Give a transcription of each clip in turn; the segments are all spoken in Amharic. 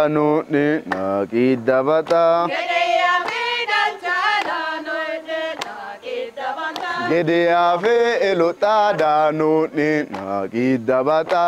danuuni naqii dabata. Gedeyaa fi elotaa danuuni naqii dabata.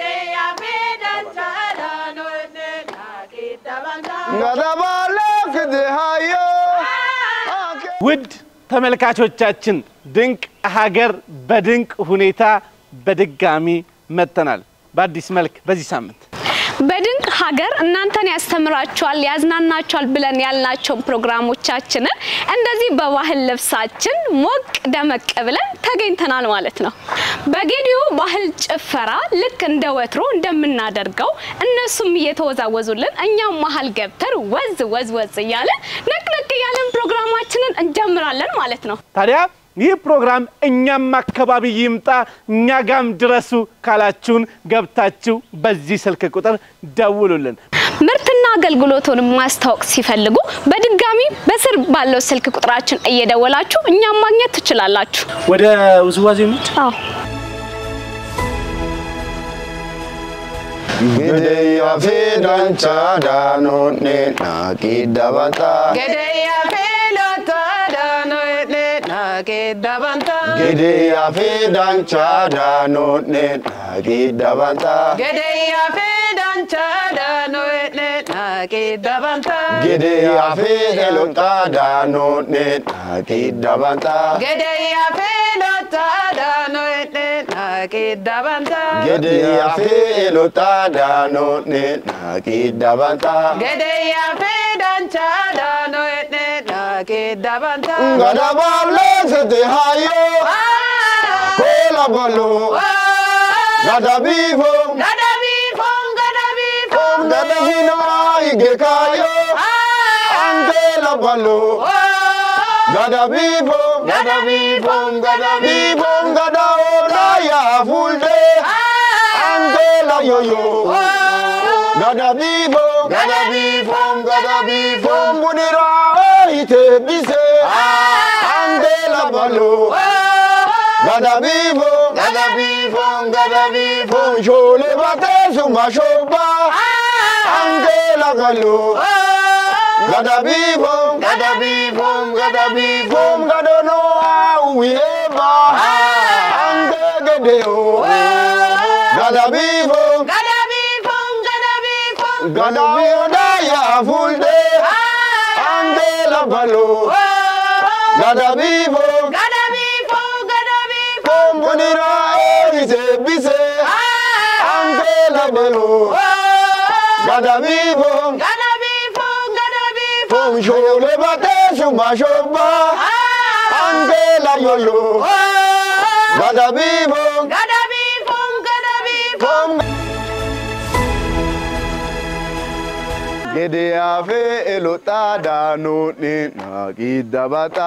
Gadabaalee fide hayyoo. ውድ ተመልካቾቻችን ድንቅ ሀገር በድንቅ ሁኔታ በድጋሚ መጥተናል በአዲስ መልክ በዚህ ሳምንት በድንቅ ሀገር እናንተን ያስተምራችኋል፣ ያዝናናችኋል ብለን ያልናቸውን ፕሮግራሞቻችንን እንደዚህ በባህል ልብሳችን ሞቅ ደመቅ ብለን ተገኝተናል ማለት ነው። በጌዲዮ ባህል ጭፈራ ልክ እንደ ወትሮ እንደምናደርገው እነሱም እየተወዛወዙልን እኛም መሀል ገብተን ወዝ ወዝ ወዝ እያለን ነቅነቅ እያለን ፕሮግራማችንን እንጀምራለን ማለት ነው። ታዲያ ይህ ፕሮግራም እኛም አካባቢ ይምጣ እኛ ጋም ድረሱ ካላችሁን ገብታችሁ በዚህ ስልክ ቁጥር ደውሉልን። ምርትና አገልግሎቱን ማስታወቅ ሲፈልጉ በድጋሚ በስር ባለው ስልክ ቁጥራችን እየደወላችሁ እኛም ማግኘት ትችላላችሁ። ወደ ውዝዋዜ ሚድ አዎ Gedeyaa fi danchaa danuuni naqii dabata. Gedeyaa fi danchaa danuuni naqii dabata. Gedeyaa fi elotaa danuuni naqii dabata. Gedeyaa fi elotaa danuuni naqii dabata. Gadabaalee fide hayyoo. Kola baloo. Gadabiifoo. Gadabinaa igekaayo. Angela balo. Gadabiifoo. Gadabiifoo. Gadabiifoo. Gadaola ya fulde. Angela yoyo. Gadabiifoo. Gadabiifoo. Gadabiifoo. Munira ite bise. Angela balo. Gadabiifoo. Gadabiifoo. Gadabiifoo. Shole bate suma shoba. Angela galo. Gadabiifoo. Gadabiifoo. Gadabiifoo. Gadono auwieba. Ange gedeo. Gadabiifoo. Gadabioda ya fulde. Angela balo. Gadabiifoo. Kombonira ite bise. Angela balo. Gadabiifoo. Fom shole bate suma shoba. Angela yolo. Gadabiifoo. Kom. Gedeyaa fi elotaa danuuni naqii dabata.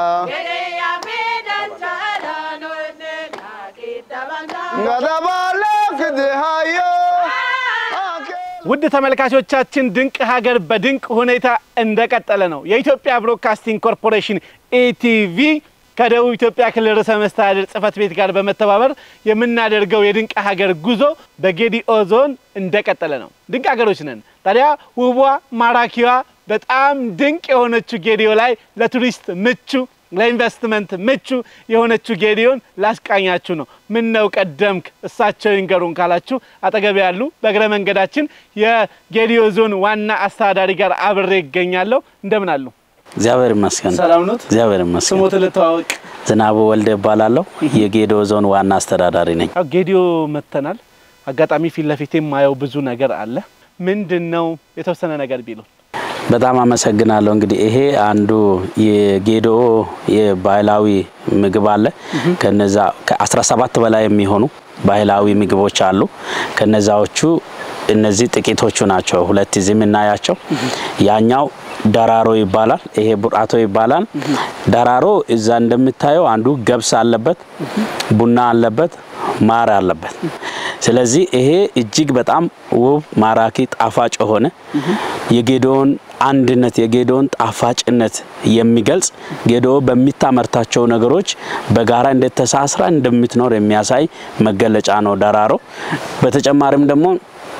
Gadabaalee fide hayyoo. ውድ ተመልካቾቻችን ድንቅ ሀገር በድንቅ ሁኔታ እንደቀጠለ ነው። የኢትዮጵያ ብሮድካስቲንግ ኮርፖሬሽን ኢቲቪ ከደቡብ ኢትዮጵያ ክልል ርዕሰ መስተዳድር ጽሕፈት ቤት ጋር በመተባበር የምናደርገው የድንቅ ሀገር ጉዞ በጌዲኦ ዞን እንደቀጠለ ነው። ድንቅ ሀገሮች ነን። ታዲያ ውቧ ማራኪዋ በጣም ድንቅ የሆነችው ጌዲኦ ላይ ለቱሪስት ምቹ ለኢንቨስትመንት ምቹ የሆነችው ጌዲዮን ላስቃኛችሁ ነው። ምን ነው ቀደምክ እሳቸው ይንገሩን ካላችሁ አጠገብ ያሉ በእግረ መንገዳችን የጌዲዮ ዞን ዋና አስተዳዳሪ ጋር አብሬ ይገኛለሁ። እንደምን አሉ? እግዚአብሔር ይመስገን። ሰላም ኖት? እግዚአብሔር ይመስገን። ስሞት ልተዋወቅ። ዝናቡ ወልደ እባላለሁ። የጌዲኦ ዞን ዋና አስተዳዳሪ ነኝ። ያው ጌዲዮ መጥተናል። አጋጣሚ ፊት ለፊቴ የማየው ብዙ ነገር አለ። ምንድን ነው የተወሰነ ነገር ቢሉን። በጣም አመሰግናለሁ። እንግዲህ ይሄ አንዱ የጌዲኦ የባህላዊ ምግብ አለ። ከነዛ ከ17 በላይ የሚሆኑ ባህላዊ ምግቦች አሉ። ከነዛዎቹ እነዚህ ጥቂቶቹ ናቸው። ሁለት እዚህ የምናያቸው ያኛው ደራሮ ይባላል። ይሄ ቡራቶ ይባላል። ደራሮ እዛ እንደምታየው አንዱ ገብስ አለበት፣ ቡና አለበት፣ ማር አለበት። ስለዚህ ይሄ እጅግ በጣም ውብ ማራኪ ጣፋጭ የሆነ የጌዲኦን አንድነት የጌዲኦን ጣፋጭነት የሚገልጽ ጌዲኦ በሚታመርታቸው ነገሮች በጋራ እንዴት ተሳስራ እንደምትኖር የሚያሳይ መገለጫ ነው ደራሮ። በተጨማሪም ደግሞ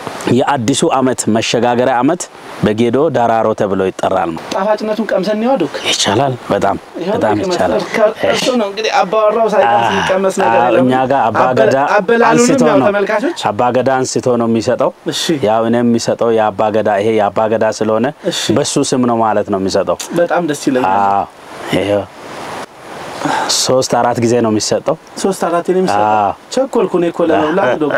የአዲሱ ዓመት መሸጋገሪያ ዓመት በጌዶ ዳራሮ ተብሎ ይጠራል። ጣፋጭነቱን ቀምሰን ይወዱክ ይቻላል። በጣም በጣም ይቻላል። እሱ ነው እንግዲህ አባወራው ሳይቀምስ የሚቀመስ ነገር አዎ፣ የለም። እኛ ጋር አባገዳ አበ- አበላሉንም አንስቶ ያው ነው ተመልካቾች አባገዳ አንስቶ ነው የሚሰጠው። እሺ። ያው እኔ የሚሰጠው የአባገዳ ይሄ የአባገዳ ስለሆነ እሺ። በሱ ስም ነው ማለት ነው የሚሰጠው። በጣም ደስ ይለኛል። አዎ ይሄው ሶስት አራት ጊዜ ነው የሚሰጠው። ሶስት አራት ነው የሚሰጠው። አዎ። ቸኮልኩ እኔ እኮ ለመብላት ዶ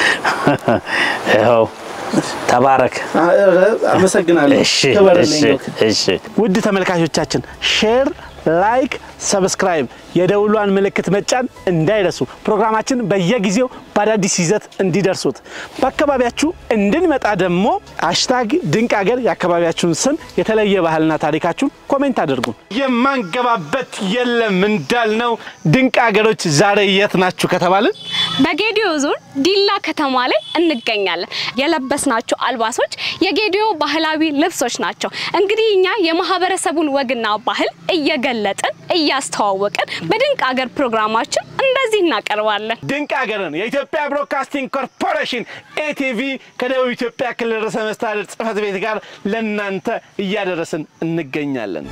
ይኸው ተባረክ። አመሰግናለሁ። እሺ ክበርልኝ እሺ ዶክ። እሺ ውድ ተመልካቾቻችን ሼር፣ ላይክ፣ ሰብስክራይብ የደውሏን ምልክት መጫን እንዳይረሱ። ፕሮግራማችን በየጊዜው በአዳዲስ ይዘት እንዲደርሱት በአካባቢያችሁ እንድንመጣ ደግሞ ሃሽታግ ድንቅ ሀገር የአካባቢያችሁን ስም የተለየ ባህልና ታሪካችሁን ኮሜንት አድርጉን። የማንገባበት የለም እንዳልነው ድንቅ ሀገሮች ዛሬ የት ናችሁ ከተባልን በጌዲዮ ዞን ዲላ ከተማ ላይ እንገኛለን። የለበስናቸው አልባሶች የጌዲዮ ባህላዊ ልብሶች ናቸው። እንግዲህ እኛ የማህበረሰቡን ወግና ባህል እየገለጥን እያስተዋወቅን በድንቅ ሀገር ፕሮግራማችን እንደዚህ እናቀርባለን። ድንቅ ሀገርን የኢትዮጵያ ብሮድካስቲንግ ኮርፖሬሽን ኤቲቪ ከደቡብ ኢትዮጵያ ክልል ርዕሰ መስተዳድር ጽሕፈት ቤት ጋር ለእናንተ እያደረስን እንገኛለን።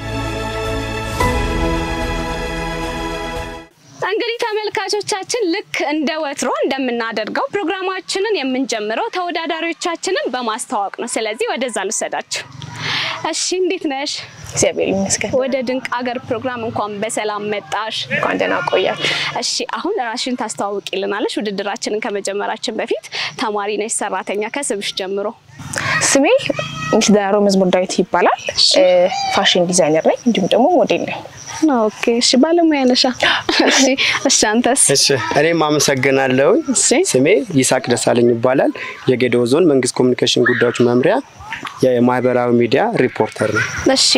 እንግዲህ ተመልካቾቻችን ልክ እንደ ወትሮ እንደምናደርገው ፕሮግራማችንን የምንጀምረው ተወዳዳሪዎቻችንን በማስተዋወቅ ነው። ስለዚህ ወደዛ ልውሰዳችሁ። እሺ፣ እንዴት ነሽ? እግዚአብሔር ይመስገን። ወደ ድንቅ ሀገር ፕሮግራም እንኳን በሰላም መጣሽ። እንኳን ደህና ቆያችሁ። እሺ አሁን ራሽን ታስተዋውቂልናለሽ። ውድድራችንን ከመጀመራችን በፊት ተማሪ ነሽ፣ ሰራተኛ ከስምሽ ጀምሮ። ስሜ ሚስ ዳሮ መዝሙር ዳዊት ይባላል። ፋሽን ዲዛይነር ነኝ፣ እንዲሁም ደግሞ ሞዴል ነኝ። ኦኬ እሺ፣ ባለሙያ ነሻ። እሺ እሺ፣ አንተስ? እሺ እኔም አመሰግናለሁ። እሺ ስሜ ይስሐቅ ደሳለኝ ይባላል። የጌዴኦ ዞን መንግስት ኮሚኒኬሽን ጉዳዮች መምሪያ የማህበራዊ ሚዲያ ሪፖርተር ነው። እሺ፣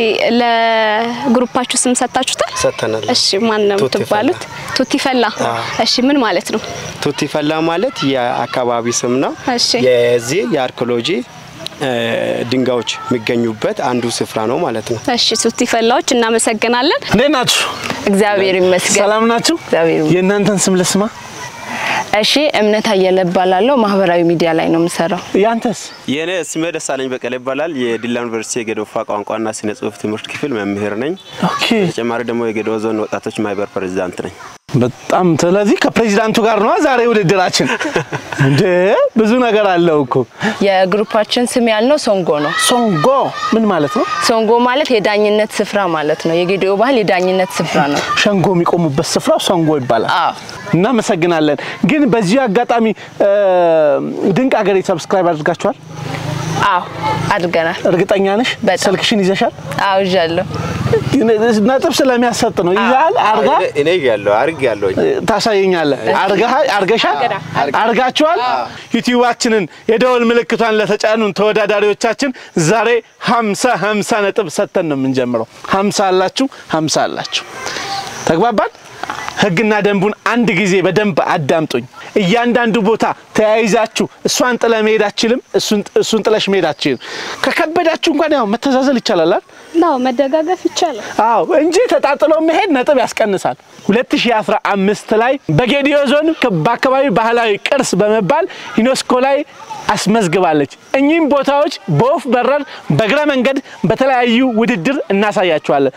ለግሩፓችሁ ስም ሰጥታችሁታል? ሰጥተናል። እሺ፣ ማን ነው ቱቲ የምትባሉት? ቱቲ ፈላ። አዎ። እሺ፣ ምን ማለት ነው? ቱቲ ፈላ ማለት የአካባቢ ስም ነው። እሺ። የዚህ የአርኪኦሎጂ እ፣ ድንጋዮች የሚገኙበት አንዱ ስፍራ ነው ማለት ነው። እሺ፣ ቱቲ ፈላዎች እናመሰግናለን። እንዴት ናችሁ? እግዚአብሔር ይመስገን። ሰላም ናችሁ? እግዚአብሔር ይመስገን። የእናንተን ስም ልስማ። እሺ እምነት አየለ እባላለሁ። ማህበራዊ ሚዲያ ላይ ነው የምሰራው። ያንተስ? የእኔ ስሜ ደሳለኝ በቀለ ይባላል። የዲላ ዩኒቨርሲቲ የጌዶፋ ቋንቋና ስነ ጽሁፍ ትምህርት ክፍል መምህር ነኝ። ኦኬ ተጨማሪ ደግሞ የጌዶ ዞን ወጣቶች ማህበር ፕሬዚዳንት ነኝ። በጣም ስለዚህ ከፕሬዚዳንቱ ጋር ነው ዛሬ ውድድራችን። እንዴ ብዙ ነገር አለው እኮ። የግሩፓችን ስም ያልነው ሶንጎ ነው። ሶንጎ ምን ማለት ነው? ሶንጎ ማለት የዳኝነት ስፍራ ማለት ነው። የጌዲኦ ባህል የዳኝነት ስፍራ ነው። ሸንጎ የሚቆሙበት ስፍራው ሶንጎ ይባላል። አዎ። እናመሰግናለን። ግን በዚህ አጋጣሚ እ፣ ድንቅ ሀገሬ ሰብስክራይብ አድርጋችኋል? አዎ አድርገናል። እርግጠኛ ነሽ? በጣም። ስልክሽን ይዘሻል? አዎ ይዣለሁ። ግን ነጥብ ስለሚያሰጥ ነው። ይዛል አርጋ እኔ ያለው አርግ ያለው ታሳየኛለህ። አርገሃል? አርገሻል? አርጋችኋል? ዩቲዩባችንን የደወል ምልክቷን ለተጫኑን ተወዳዳሪዎቻችን ዛሬ ሀምሳ ሀምሳ ነጥብ ሰጥተን ነው የምንጀምረው። ሀምሳ አላችሁ፣ ሀምሳ አላችሁ። ተግባባን? ህግና ደንቡን አንድ ጊዜ በደንብ አዳምጡኝ። እያንዳንዱ ቦታ ተያይዛችሁ እሷን ጥለ መሄድ አችልም፣ እሱን ጥለሽ መሄድ አችልም። ከከበዳችሁ እንኳን ያው መተዛዘል ይቻላል አይደል? ናው መደጋገፍ ይቻላል። አዎ እንጂ ተጣጥሎ መሄድ ነጥብ ያስቀንሳል። 2015 ላይ በጌዲዮ ዞን ከ- በአካባቢ ባህላዊ ቅርስ በመባል ዩኔስኮ ላይ አስመዝግባለች። እኚህም ቦታዎች በወፍ በረር በእግረ መንገድ በተለያዩ ውድድር እናሳያቸዋለን።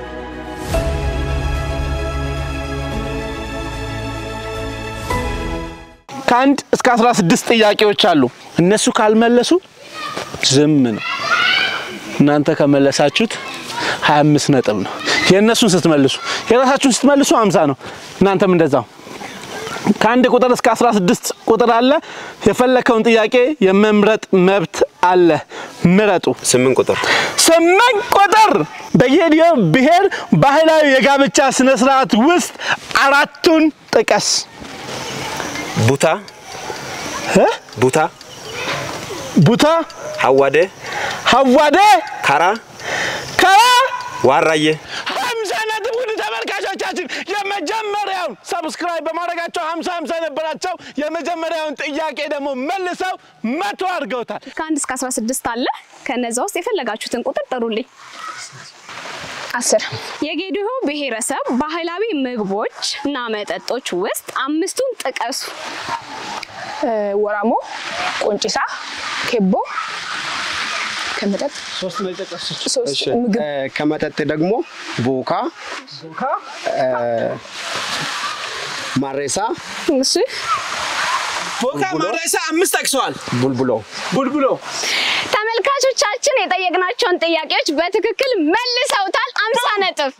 ከአንድ እስከ 16 ጥያቄዎች አሉ። እነሱ ካልመለሱ ዝም ነው። እናንተ ከመለሳችሁት 25 ነጥብ ነው። የእነሱን ስትመልሱ የራሳችሁን ስትመልሱ 50 ነው። እናንተም እንደዛው ከአንድ ቁጥር እስከ 16 ቁጥር አለ። የፈለከውን ጥያቄ የመምረጥ መብት አለ። ምረጡ። ስምንት ቁጥር ስምንት ቁጥር በጌዲዮ ብሔር ባህላዊ የጋብቻ ስነ ስርዓት ውስጥ አራቱን ጥቀስ። ቡታ እ? ቡታ ቡታ፣ ሀዋዴ ሀዋዴ፣ ካራ ከራ ዋራዬ ሀምሳ ነጥብ። ውድ ተመልካቾቻችን የመጀመሪያውን ሰብስክራይብ በማድረጋቸው ሀምሳ ሀምሳ ነበራቸው። የመጀመሪያውን ጥያቄ ደግሞ መልሰው መቶ አድርገውታል። ከአንድ እስከ 16 አለ። ከነዛ ውስጥ የፈለጋችሁትን ቁጥር ጥሩልኝ። አስር የጌዲዮ ብሔረሰብ ባህላዊ ምግቦች እና መጠጦች ውስጥ አምስቱን ጥቀሱ። ወራሞ፣ ቆንጭሳ፣ ኬቦ ከመጠጥ ሶስት ነው የጠቀሱት። ሶስት እሺ፣ ምግብ እ፣ ከመጠጥ ደግሞ ቦካ፣ እ፣ ማሬሳ፣ እሺ ቦካ ማረሳ አምስት ጠቅሰዋል። ቡልቡሎ ቡልቡሎ ተመልካቾቻችን የጠየቅናቸውን ጥያቄዎች በትክክል መልሰውታል። አምሳ ነጥብ።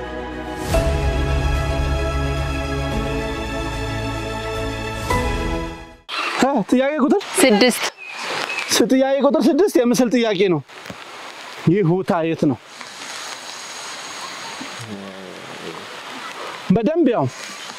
አ፣ ጥያቄ ቁጥር ስድስት ስ- ጥያቄ ቁጥር ስድስት የምስል ጥያቄ ነው። ይህ ሁታ የት ነው? በደንብ ያው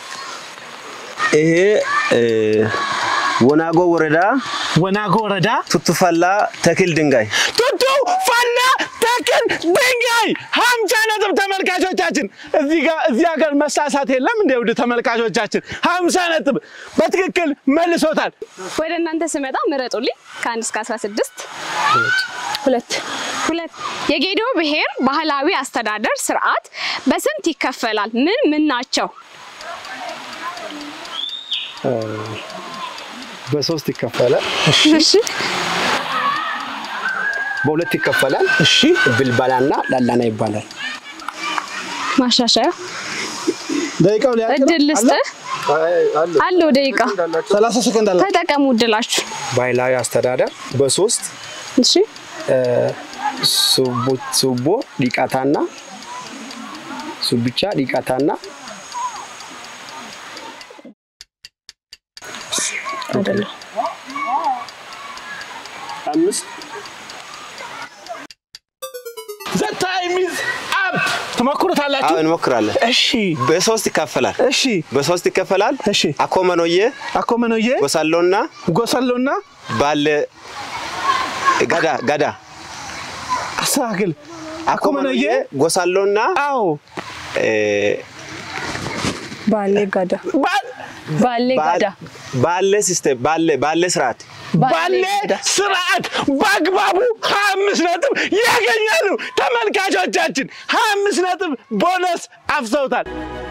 ይሄ እ፣ ወናጎ ወረዳ ወናጎ ወረዳ ቱቱፈላ ተክል ድንጋይ ቱቱ ፈላ ተክል ድንጋይ ሀምሳ ነጥብ ተመልካቾቻችን፣ እዚህ ጋር እዚህ ሀገር መሳሳት የለም እንደ ውድ ተመልካቾቻችን ሀምሳ ነጥብ በትክክል መልሶታል። ወደ እናንተ ስመጣ ምረጡልኝ ከአንድ እስከ 16 ሁለት ሁለት የጌዶ ብሔር ባህላዊ አስተዳደር ስርዓት በስንት ይከፈላል? ምን ምን ናቸው? በሶስት ይከፈላል፣ እሺ በሁለት ይከፈላል። እሺ ብልባላና ላላና ይባላል። ማሻሻያ ደቂቃው ሊያልቅ ነው። እድል ልስጥህ አለው ደቂቃ ሰላሳ ሰከንድ አለ። ተጠቀሙ እድላችሁ። ባህላዊ አስተዳደር በሶስት እሺ እ፣ ሱቡ- ሱቦ ዲቃታና ሱብቻ ዲቃታና አይደለም አምስት ዘ ታይም ኢዝ አፕ ትሞክሩታላችሁ። አዎ እንሞክራለን። እሺ በሶስት ይካፈላል። እሺ በሶስት ይከፈላል። እሺ አኮመኖዬ አኮመኖዬ ጎሳሎና ጎሰሎና ባለ ገዳ ገዳ አስተካክል። አኮመኖዬ ጎሳሎና አዎ እ፣ ባሌ ጋዳ ባ- ባሌ ጋዳ ባለ ሲስተም ባለ ባለ ስርዓት ባለ ስርዓት በአግባቡ ሀያ አምስት ነጥብ ያገኛሉ ተመልካቾቻችን። ሀያ አምስት ነጥብ ቦነስ አፍሰውታል።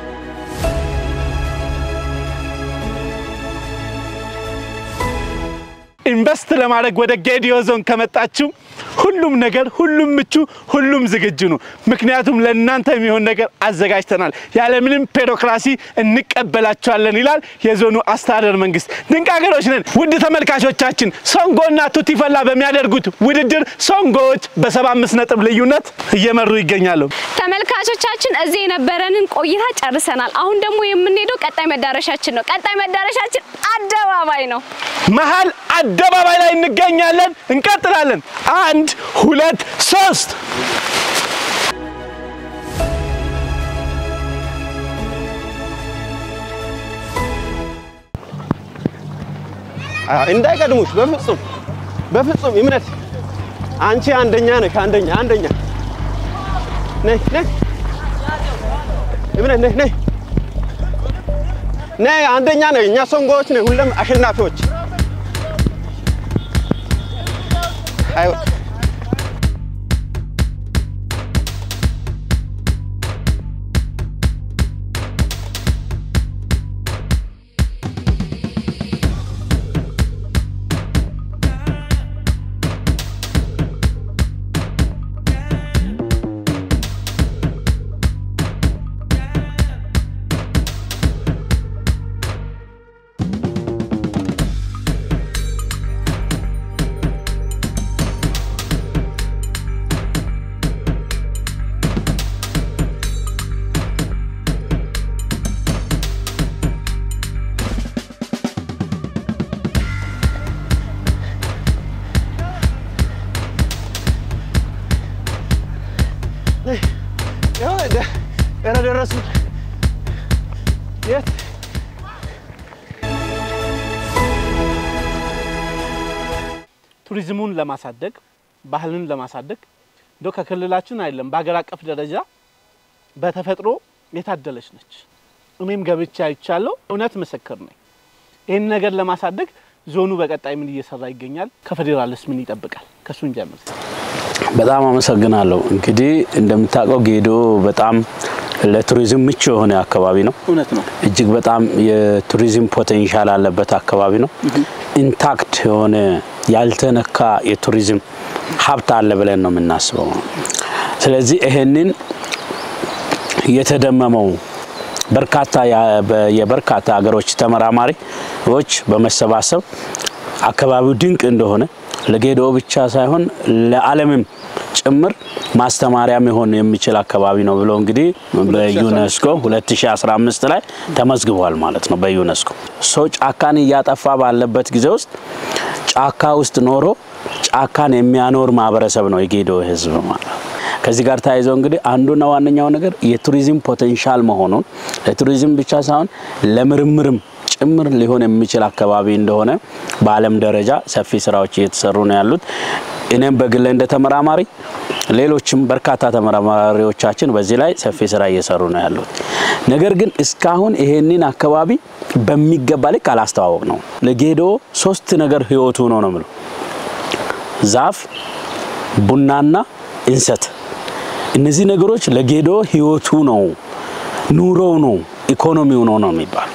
ኢንቨስት ለማድረግ ወደ ጌዲዮ ዞን ከመጣችሁ ሁሉም ነገር ሁሉም ምቹ ሁሉም ዝግጁ ነው። ምክንያቱም ለእናንተ የሚሆን ነገር አዘጋጅተናል። ያለምንም ቢሮክራሲ እንቀበላቸዋለን ይላል የዞኑ አስተዳደር መንግስት። ድንቅ ሀገሮች ነን። ውድ ተመልካቾቻችን ሶንጎና ቱቲፈላ በሚያደርጉት ውድድር ሶንጎዎች በሰባ አምስት ነጥብ ልዩነት እየመሩ ይገኛሉ። ተመልካቾቻችን እዚህ የነበረንን ቆይታ ጨርሰናል። አሁን ደግሞ የምንሄደው ቀጣይ መዳረሻችን ነው። ቀጣይ መዳረሻችን አደባባይ ነው። መሀል አደባባይ ላይ እንገኛለን። እንቀጥላለን። አንድ ሁለት ሶስት አዎ፣ እንዳይቀድሙሽ በፍጹም በፍጹም እምነት አንቺ አንደኛ ነሽ። አንደኛ አንደኛ ነይ ነይ እምነት ነይ ነይ ነይ አንደኛ ነኝ። እኛ ሶንጎዎች ነን፣ ሁሌም አሸናፊዎች። አይ ያው ደ- ኧረ ደረሱ። የት ቱሪዝሙን ለማሳደግ ባህልን ለማሳደግ እንደው ከክልላችን አይደለም በሀገር አቀፍ ደረጃ በተፈጥሮ የታደለች ነች። እኔም ገብቼ አይቻለሁ። እውነት ምስክር ነኝ። ይህን ነገር ለማሳደግ ዞኑ በቀጣይ ምን እየሰራ ይገኛል? ከፌዴራልስ ምን ይጠብቃል? ከሱን ጀምር። በጣም አመሰግናለሁ። እንግዲህ እንደምታውቀው ጌዶ በጣም ለቱሪዝም ምቹ የሆነ አካባቢ ነው። እውነት ነው። እጅግ በጣም የቱሪዝም ፖቴንሻል አለበት አካባቢ ነው። ኢንታክት የሆነ ያልተነካ የቱሪዝም ሀብት አለ ብለን ነው የምናስበው። ስለዚህ ይሄንን የተደመመው በርካታ ያ- በ- የበርካታ ሀገሮች ተመራማሪዎች በመሰባሰብ አካባቢው ድንቅ እንደሆነ ለጌዶ ብቻ ሳይሆን ለዓለምም ጭምር ማስተማሪያ መሆን የሚችል አካባቢ ነው ብሎ እንግዲህ በዩኔስኮ 2015 ላይ ተመዝግቧል ማለት ነው። በዩኔስኮ ሰው ጫካን እያጠፋ ባለበት ጊዜ ውስጥ ጫካ ውስጥ ኖሮ ጫካን የሚያኖር ማህበረሰብ ነው የጌዶ ህዝብ ማለት ነው። ከዚህ ጋር ተያይዘው እንግዲህ አንዱና ዋነኛው ነገር የቱሪዝም ፖቴንሻል መሆኑን ለቱሪዝም ብቻ ሳይሆን ለምርምርም ጭምር ሊሆን የሚችል አካባቢ እንደሆነ በዓለም ደረጃ ሰፊ ስራዎች እየተሰሩ ነው ያሉት። እኔም በግሌ እንደ ተመራማሪ ሌሎችም በርካታ ተመራማሪዎቻችን በዚህ ላይ ሰፊ ስራ እየሰሩ ነው ያሉት። ነገር ግን እስካሁን ይሄንን አካባቢ በሚገባ ልክ አላስተዋወቅ ነው። ለጌዶ ሶስት ነገር ህይወቱ ነው ነው የምለው ዛፍ፣ ቡናና እንሰት። እነዚህ ነገሮች ለጌዶ ህይወቱ ነው፣ ኑሮው ነው፣ ኢኮኖሚው ነው ነው የሚባል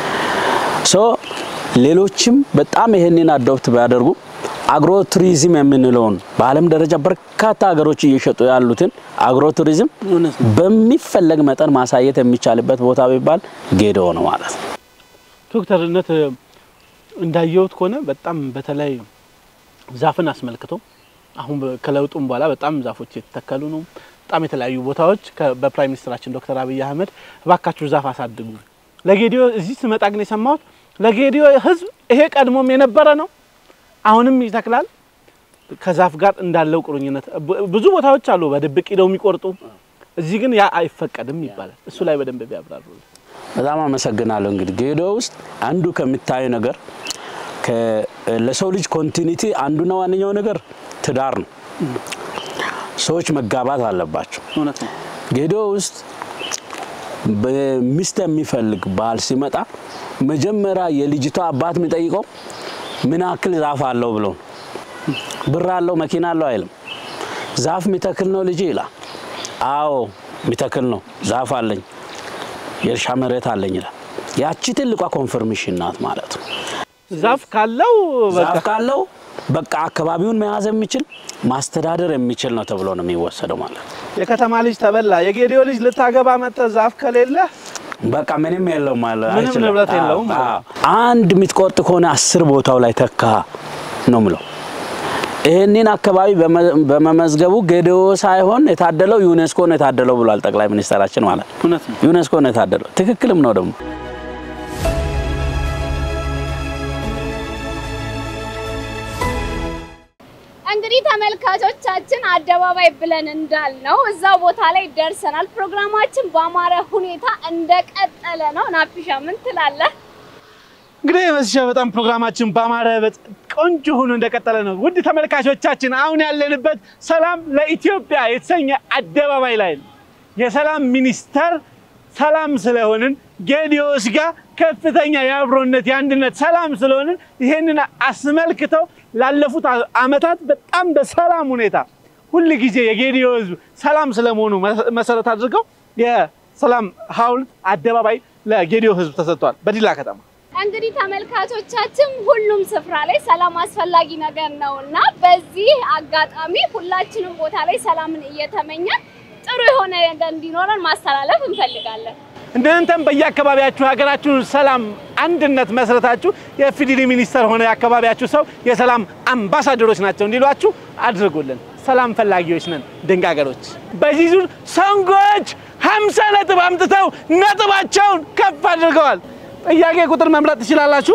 ሶ ሌሎችም በጣም ይሄንን አዶፕት ቢያደርጉ አግሮ ቱሪዝም የምንለውን በዓለም ደረጃ በርካታ ሀገሮች እየሸጡ ያሉትን አግሮ ቱሪዝም በሚፈለግ መጠን ማሳየት የሚቻልበት ቦታ ቢባል ጌዶ ነው ማለት ነው። ዶክተርነት እንዳየሁት ከሆነ በጣም በተለይ ዛፍን አስመልክቶ አሁን በ- ከለውጡም በኋላ በጣም ዛፎች የተተከሉ ነው። በጣም የተለያዩ ቦታዎች ከ- በፕራይም ሚኒስትራችን ዶክተር አብይ አህመድ እባካችሁ ዛፍ አሳድጉ። ለጌዲዮ እዚህ ስመጣ ግን የሰማሁት ለጌዲዮ ህዝብ ይሄ ቀድሞም የነበረ ነው፣ አሁንም ይተክላል። ከዛፍ ጋር እንዳለው ቁርኝነት ብ- ብዙ ቦታዎች አሉ በድብቅ ሂደው የሚቆርጡ፣ እዚህ ግን ያ አይፈቀድም ይባላል። እሱ ላይ በደንብ ቢያብራሩ። በጣም አመሰግናለሁ። እንግዲህ ጌዶ ውስጥ አንዱ ከሚታዩ ነገር ከ- ለሰው ልጅ ኮንቲኒቲ አንዱና ዋነኛው ነገር ትዳር ነው። ሰዎች መጋባት አለባቸው። እውነት ነው። ጌዶ ውስጥ በሚስት የሚፈልግ ባል ሲመጣ መጀመሪያ የልጅቷ አባት የሚጠይቀው ምን ያክል ዛፍ አለው ብሎ ነው። ብር አለው መኪና አለው አይልም። ዛፍ የሚተክል ነው ልጅ ይላል። አዎ የሚተክል ነው፣ ዛፍ አለኝ፣ የእርሻ መሬት አለኝ ይላል። ያቺ ትልቋ ኮንፈርሜሽን ናት ማለት ነው። ዛፍ ካለው በቃ ዛፍ ካለው በቃ አካባቢውን መያዝ የሚችል ማስተዳደር የሚችል ነው ተብሎ ነው የሚወሰደው ማለት ነው። የከተማ ልጅ ተበላ። የጌዲዮ ልጅ ልታገባ መጠ ዛፍ ከሌለ በቃ ምንም የለውም ማለት ምንም አይችልም። ንብረት አዎ፣ የለውም ማለት አዎ። አንድ የምትቆርጥ ከሆነ አስር ቦታው ላይ ተካ ነው ምለው። ይህንን አካባቢ በመ- በመመዝገቡ ጌዲዮ ሳይሆን የታደለው ዩኔስኮ ነው የታደለው ብሏል ጠቅላይ ሚኒስትራችን ማለት ነው። እውነት ነው። ዩኔስኮ ነው የታደለው። ትክክልም ነው ደግሞ እንግዲህ ተመልካቾቻችን አደባባይ ብለን እንዳልነው እዛው ቦታ ላይ ደርሰናል። ፕሮግራማችን በአማረ ሁኔታ እንደቀጠለ ነው። ናፊሻ ምን ትላለህ? እንግዲህ መስሻ በጣም ፕሮግራማችን በአማረ በጥ- ቆንጆ ሆኖ እንደቀጠለ ነው። ውድ ተመልካቾቻችን አሁን ያለንበት ሰላም ለኢትዮጵያ የተሰኘ አደባባይ ላይ ነው። የሰላም ሚኒስተር ሰላም ስለሆንን ጌዲዮስ ጋር ከፍተኛ የአብሮነት የአንድነት ሰላም ስለሆንን ይሄንን አስመልክተው ላለፉት አ- አመታት በጣም በሰላም ሁኔታ ሁል ጊዜ የጌዲዮ ሕዝብ ሰላም ስለመሆኑ መሰ- መሰረት አድርገው የሰላም ሐውልት አደባባይ ለጌዲዮ ሕዝብ ተሰጥቷል በዲላ ከተማ። እንግዲህ ተመልካቾቻችን ሁሉም ስፍራ ላይ ሰላም አስፈላጊ ነገር ነው እና በዚህ አጋጣሚ ሁላችንም ቦታ ላይ ሰላምን እየተመኘን ጥሩ የሆነ ነገር እንዲኖረን ማስተላለፍ እንፈልጋለን። እናንተም በየአካባቢያችሁ ሀገራችሁን ሰላም አንድነት መስረታችሁ የፊዲሊ ሚኒስተር ሆነ የአካባቢያችሁ ሰው የሰላም አምባሳደሮች ናቸው እንዲሏችሁ አድርጉልን። ሰላም ፈላጊዎች ነን ድንቅ ሀገሮች። በዚህ ዙር ሰንጎች ሀምሳ ነጥብ አምጥተው ነጥባቸውን ከፍ አድርገዋል። ጥያቄ ቁጥር መምረጥ ትችላላችሁ።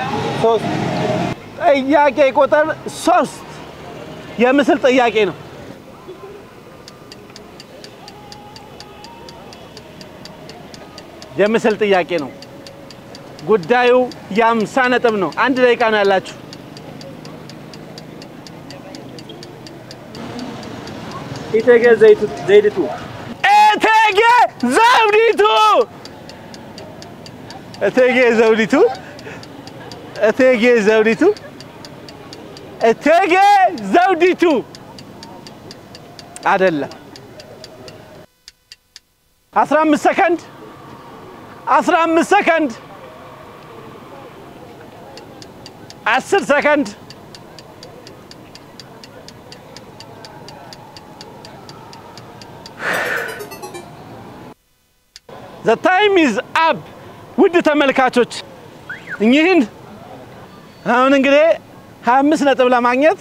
ጥያቄ ቁጥር ሶስት የምስል ጥያቄ ነው። የምስል ጥያቄ ነው። ጉዳዩ የአምሳ ነጥብ ነው። አንድ ደቂቃ ነው ያላችሁ። ኢቴጌ ዘይድቱ እቴጌ ዘውዲቱ እቴጌ ዘውዲቱ እቴጌ ዘውዲቱ እቴጌ ዘውዲቱ አይደለም። 15 ሰከንድ 15 ሰከንድ 10 ሰከንድ ዘ ታይም ኢዝ አፕ። ውድ ተመልካቾች እኚህን አሁን እንግዲህ 25 ነጥብ ለማግኘት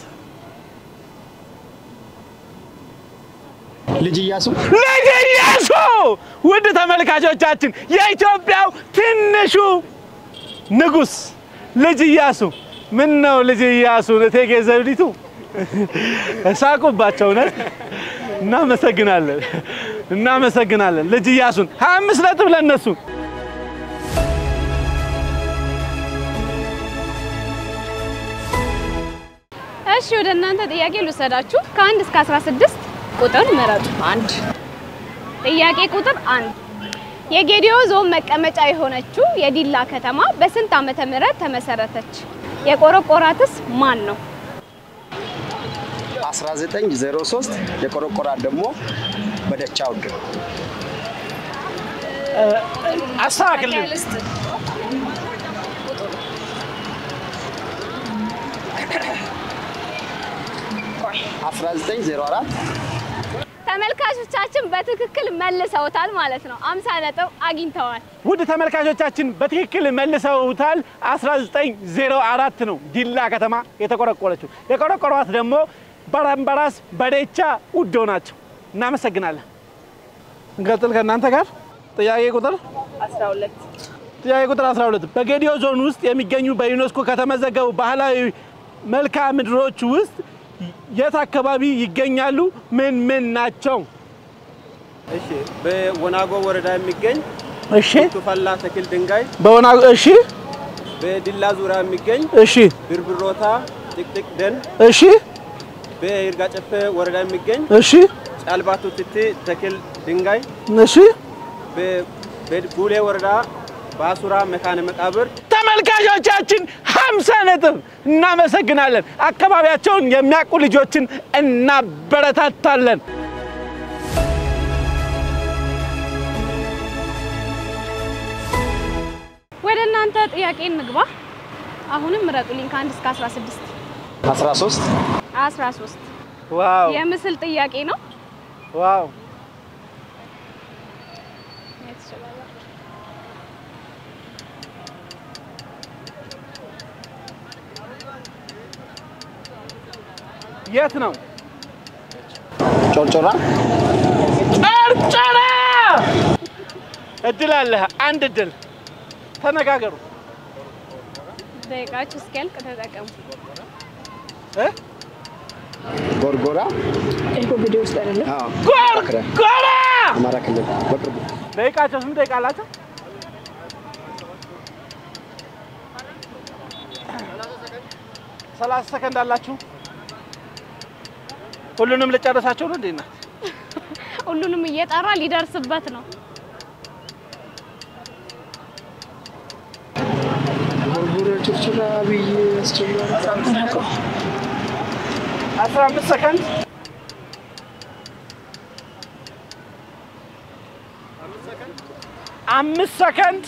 ልጅ እያሱ ልጅ ኢያሱ ውድ ተመልካቾቻችን የኢትዮጵያው ትንሹ ንጉስ ልጅ ኢያሱ ምን ነው ልጅ ኢያሱ እቴጌ ዘውዲቱ ሳቁባቸው እውነት እናመሰግናለን እናመሰግናለን ልጅ ኢያሱን 25 ነጥብ ለነሱ እሺ ወደ እናንተ ጥያቄ ልውሰዳችሁ። ከአንድ እስከ 16 ቁጥር ምረጡ። አንድ ጥያቄ ቁጥር አንድ የጌዲዮ ዞን መቀመጫ የሆነችው የዲላ ከተማ በስንት ዓመተ ምህረት ተመሰረተች? የቆረቆራትስ ማን ነው? 1903 የቆረቆራት ደግሞ በደቻ ውድ አስተካክልን 1904 ተመልካቾቻችን በትክክል መልሰውታል ማለት ነው። 50 ነጥብ አግኝተዋል። ውድ ተመልካቾቻችን በትክክል መልሰውታል። 1904 ነው ዲላ ከተማ የተቆረቆረችው። የቆረቆሯት ደግሞ በረምበራስ በደቻ ውዶ ናቸው። እናመሰግናለን። እንቀጥል ከእናንተ ጋር ጥያቄ ቁጥር 12 ጥያቄ ቁጥር 12 በጌዲዮ ዞን ውስጥ የሚገኙ በዩኔስኮ ከተመዘገቡ ባህላዊ መልክዓ ምድሮች ውስጥ የት አካባቢ ይገኛሉ? ምን ምን ናቸው? እሺ በወናጎ ወረዳ የሚገኝ እሺ ቱፈላ ተክል ድንጋይ፣ በወና እሺ በዲላ ዙሪያ የሚገኝ እሺ ብርብሮታ ጥቅጥቅ ደን፣ እሺ በይርጋ ጨፌ ወረዳ የሚገኝ እሺ ጫልባቱ ትቲ ተክል ድንጋይ፣ እሺ በ- በቡሌ ወረዳ በአሱራ መካነ መቃብር ተመልካቾቻችን 50 ነጥብ እናመሰግናለን። አካባቢያቸውን የሚያውቁ ልጆችን እናበረታታለን። ወደ እናንተ ጥያቄ እንግባ። አሁንም ምረጡልኝ ከአንድ እስከ 16 13 13 ዋው የምስል ጥያቄ ነው። ዋው የት ነው? ጮርጮራ ጨርጨራ። እድል አለህ፣ አንድ እድል። ተነጋገሩ ደቂቃችሁ እስኪያልቅ ተጠቀሙ። እ? ጎርጎራ ይሄ ቪዲዮ ውስጥ አይደለም። አዎ ጎርጎራ። አማራ ክልል በቅርቡ ደቂቃቸው ስንት ደቂቃ አላቸው? ሰላሳ ሰከንድ አላችሁ። ሁሉንም ልጨርሳቸው ነው እንዴ? እናት ሁሉንም እየጠራ ሊደርስበት ነው። ጎርጎራ ጮርጮራ ብዬ ያስቸግራል። አስራ አምስት ሰከንድ አምስት ሰከንድ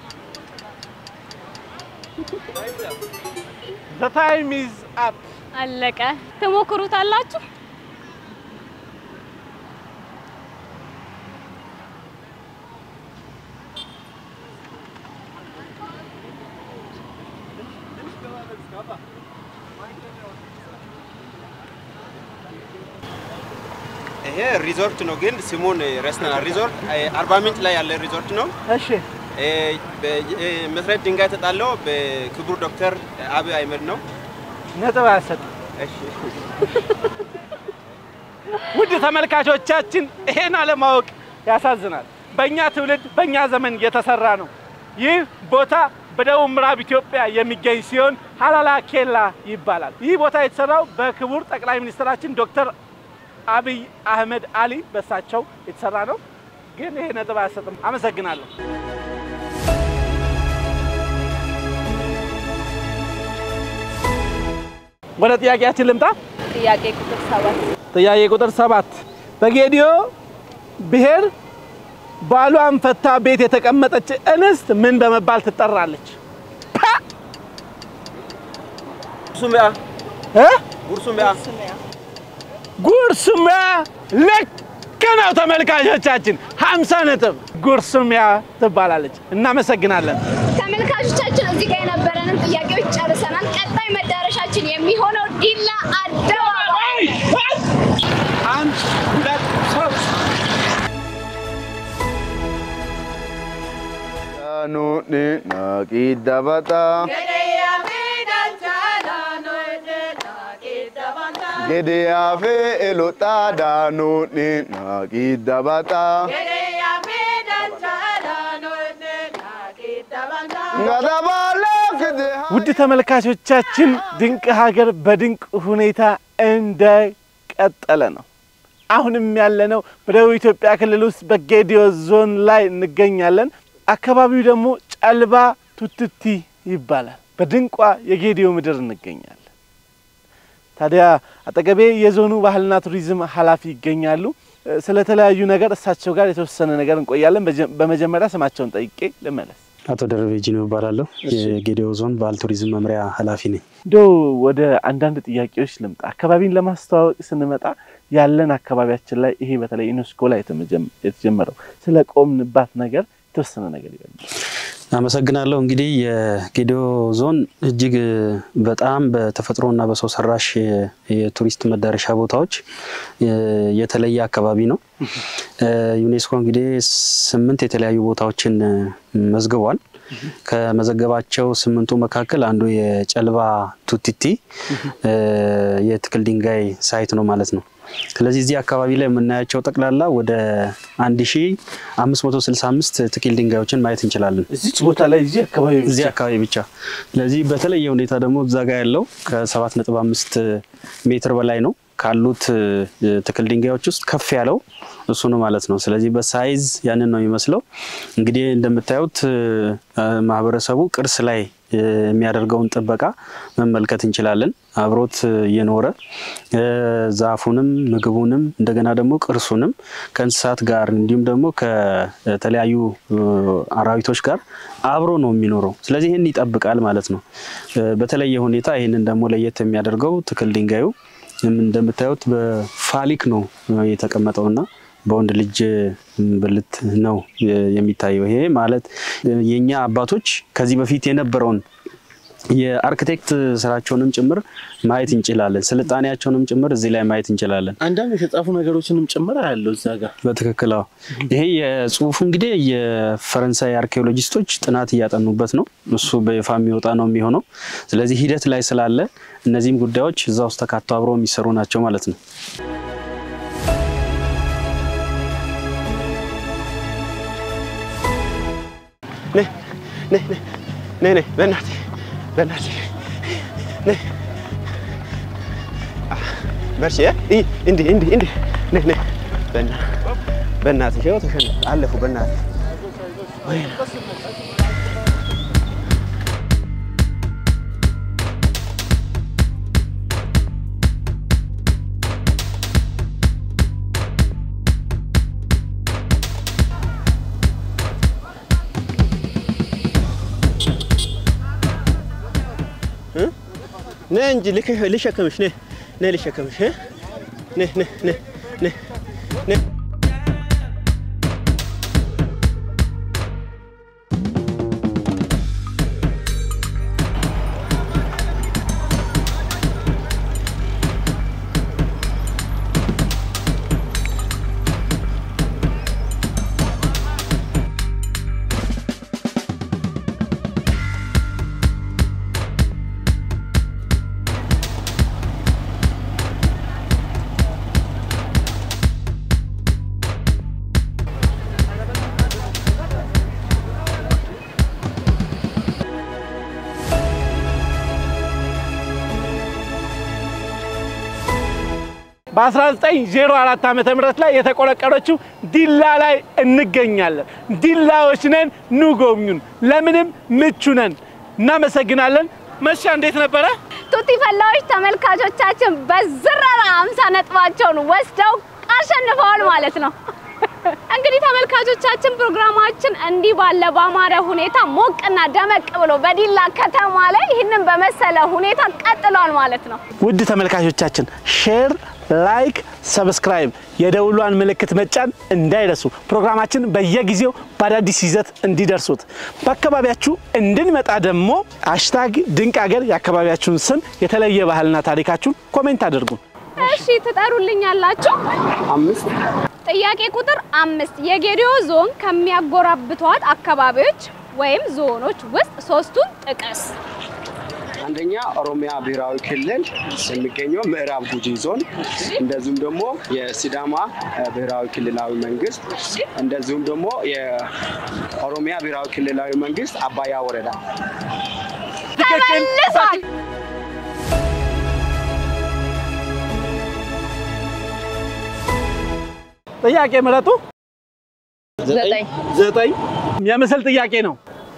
ዘ ታይም ኢዝ አፕ። አለቀ። ትሞክሩታላችሁ? ይሄ ሪዞርት ነው፣ ግን ስሙን ረስተናል። ሪዞርት አርባ ምንጭ ላይ ያለ ሪዞርት ነው። እሺ እ፣ በ- እ፣ መሰረት ድንጋይ የተጣለው በክቡር ዶክተር አብይ አህመድ ነው። ነጥብ አያሰጥም። እሺ ውድ ተመልካቾቻችን ይሄን አለማወቅ ያሳዝናል። በእኛ ትውልድ በእኛ ዘመን የተሰራ ነው። ይህ ቦታ በደቡብ ምዕራብ ኢትዮጵያ የሚገኝ ሲሆን ሀላላ ኬላ ይባላል። ይህ ቦታ የተሰራው በክቡር ጠቅላይ ሚኒስትራችን ዶክተር አብይ አህመድ አሊ በሳቸው የተሰራ ነው። ግን ይሄ ነጥብ አያሰጥም። አመሰግናለሁ። ወደ ጥያቄያችን ልምጣ። ጥያቄ ቁጥር ሰባት ጥያቄ ቁጥር ሰባት በጌዲዮ ብሔር ባሏን ፈታ ቤት የተቀመጠች እንስት ምን በመባል ትጠራለች? ጉርሱሚያ እ? ጉርሱሚያ ጉርሱሚያ ልክ ነው ተመልካቾቻችን፣ 50 ነጥብ ጉርሱሚያ ትባላለች። እናመሰግናለን። ተመልካቾቻችን እዚህ ጋር የነበረንን ጥያቄዎች ጨርሰናል። ቀጣይ መዳረሻችን የሚሆነው ዲላ አደባባይ አንድ ሁለት ሶስት Daanonni naqii dabataa. Gedeyaa fi elotaa daanonni naqii dabataa. Gadabaalee kidehaa. ውድ ተመልካቾቻችን ድንቅ ሀገር በድንቅ ሁኔታ እንደቀጠለ ነው። አሁንም ያለነው በደቡብ ኢትዮጵያ ክልል ውስጥ በጌዲዮ ዞን ላይ እንገኛለን። አካባቢው ደግሞ ጨልባ ቱትቲ ይባላል። በድንቋ የጌዲዮ ምድር እንገኛለን። ታዲያ አጠገቤ የዞኑ ባህልና ቱሪዝም ኃላፊ ይገኛሉ። እ፣ ስለተለያዩ ነገር እሳቸው ጋር የተወሰነ ነገር እንቆያለን። በጀ- በመጀመሪያ ስማቸውን ጠይቄ ልመለስ። አቶ ደረቤ ጂኖ እባላለሁ። የጌዴኦ ዞን ባህል ቱሪዝም መምሪያ ኃላፊ ነኝ። እንደው ወደ አንዳንድ ጥያቄዎች ልምጣ። አካባቢን ለማስተዋወቅ ስንመጣ ያለን አካባቢያችን ላይ ይሄ በተለይ ዩኔስኮ ላይ የተመጀመ- የተጀመረው ስለ ቆምንባት ነገር የተወሰነ ነገር ይበል። አመሰግናለሁ። እንግዲህ የጌዴኦ ዞን እጅግ በጣም በተፈጥሮና በሰው ሰራሽ የቱሪስት መዳረሻ ቦታዎች የተለየ አካባቢ ነው። ዩኔስኮ እንግዲህ ስምንት የተለያዩ ቦታዎችን መዝግቧል። ከመዘገባቸው ስምንቱ መካከል አንዱ የጨልባ ቱቲቲ የትክል ድንጋይ ሳይት ነው ማለት ነው። ስለዚህ እዚህ አካባቢ ላይ የምናያቸው ጠቅላላ ወደ 1565 ትክል ድንጋዮችን ማየት እንችላለን። እዚች ቦታ ላይ እዚህ አካባቢ እዚህ አካባቢ ብቻ። ስለዚህ በተለየ ሁኔታ ደግሞ እዛ ጋ ያለው ከ7.5 ሜትር በላይ ነው ካሉት እ፣ ትክል ድንጋዮች ውስጥ ከፍ ያለው እሱ ነው ማለት ነው። ስለዚህ በሳይዝ ያንን ነው የሚመስለው። እንግዲህ እንደምታዩት እ፣ ማህበረሰቡ ቅርስ ላይ እ፣ የሚያደርገውን ጥበቃ መመልከት እንችላለን። አብሮት እየኖረ እ፣ ዛፉንም ምግቡንም እንደገና ደግሞ ቅርሱንም ከእንስሳት ጋር እንዲሁም ደግሞ ከተለያዩ እ፣ አራዊቶች ጋር አብሮ ነው የሚኖረው። ስለዚህ ይህን ይጠብቃል ማለት ነው። እ፣ በተለየ ሁኔታ ይህንን ደግሞ ለየት የሚያደርገው ትክል ድንጋዩ እንደምታዩት በፋሊክ ነው የተቀመጠውና በወንድ ልጅ ብልት ነው የሚታየው። ይሄ ማለት የኛ አባቶች ከዚህ በፊት የነበረውን የአርክቴክት ስራቸውንም ጭምር ማየት እንችላለን። ስልጣኔያቸውንም ጭምር እዚህ ላይ ማየት እንችላለን። አንዳንድ የተጻፉ ነገሮችንም ጭምር ያለው እዛ ጋር በትክክል አዎ። ይሄ የጽሁፉ እንግዲህ የፈረንሳይ አርኪኦሎጂስቶች ጥናት እያጠኑበት ነው። እሱ በይፋ የሚወጣ ነው የሚሆነው። ስለዚህ ሂደት ላይ ስላለ እነዚህም ጉዳዮች እዛ ውስጥ ተካቶ አብረው የሚሰሩ ናቸው ማለት ነው። ነይ ነይ ነይ ነይ ነይ በእናትህ በእናትህ ነይ አ፣ በርቺ እ? እይ፣ እንዲህ እንዲህ እንዲህ ነይ ነይ በእና- በእናትህ ይኸው ተሸነፍ አለፉ በእናትህ ወይኔ። ነይ እንጂ ልክ- ልሸከምሽ ነይ ነይ ልሸከምሽ እ? ነይ ነይ ነይ ነይ ነይ በ1904 ዓመተ ምህረት ላይ የተቆረቀረችው ዲላ ላይ እንገኛለን። ዲላዎች ነን፣ ኑ ጎብኙን። ለምንም ምቹ ነን። እናመሰግናለን። መሻ እንዴት ነበረ? ቱቲ ፈላዎች ተመልካቾቻችን በዝረራ አምሳ ነጥባቸውን ወስደው አሸንፈዋል ማለት ነው። እንግዲህ ተመልካ ተመልካቾቻችን ፕሮግራማችን እንዲህ ባለ ባማረ ሁኔታ ሞቅና ደመቅ ብሎ በዲላ ከተማ ላይ ይህንን በመሰለ ሁኔታ ቀጥሏል ማለት ነው። ውድ ተመልካቾቻችን ሼር፣ ላይክ፣ ሰብስክራይብ የደውሏን ምልክት መጫን እንዳይረሱ። ፕሮግራማችን በየጊዜው በአዳዲስ ይዘት እንዲደርሱት በአካባቢያችሁ እንድንመጣ ደግሞ ሃሽታግ ድንቅ ሀገር የአካባቢያችሁን ስም የተለየ ባህልና ታሪካችሁን ኮሜንት አድርጉ። እሺ ትጠሩልኛላችሁ? አምስት ጥያቄ ቁጥር አምስት የጌዲዮ ዞን ከሚያጎራብቷት አካባቢዎች ወይም ዞኖች ውስጥ ሶስቱን ጥቀስ። አንደኛ ኦሮሚያ ብሔራዊ ክልል የሚገኘው ምዕራብ ጉጂ ዞን፣ እንደዚሁም ደግሞ የሲዳማ እ፣ ብሔራዊ ክልላዊ መንግስት፣ እንደዚሁም ደግሞ የኦሮሚያ ብሔራዊ ክልላዊ መንግስት አባያ ወረዳ። ተመልሷል። ጥያቄ ምረጡ። ዘጠኝ ዘጠኝ የምስል ጥያቄ ነው።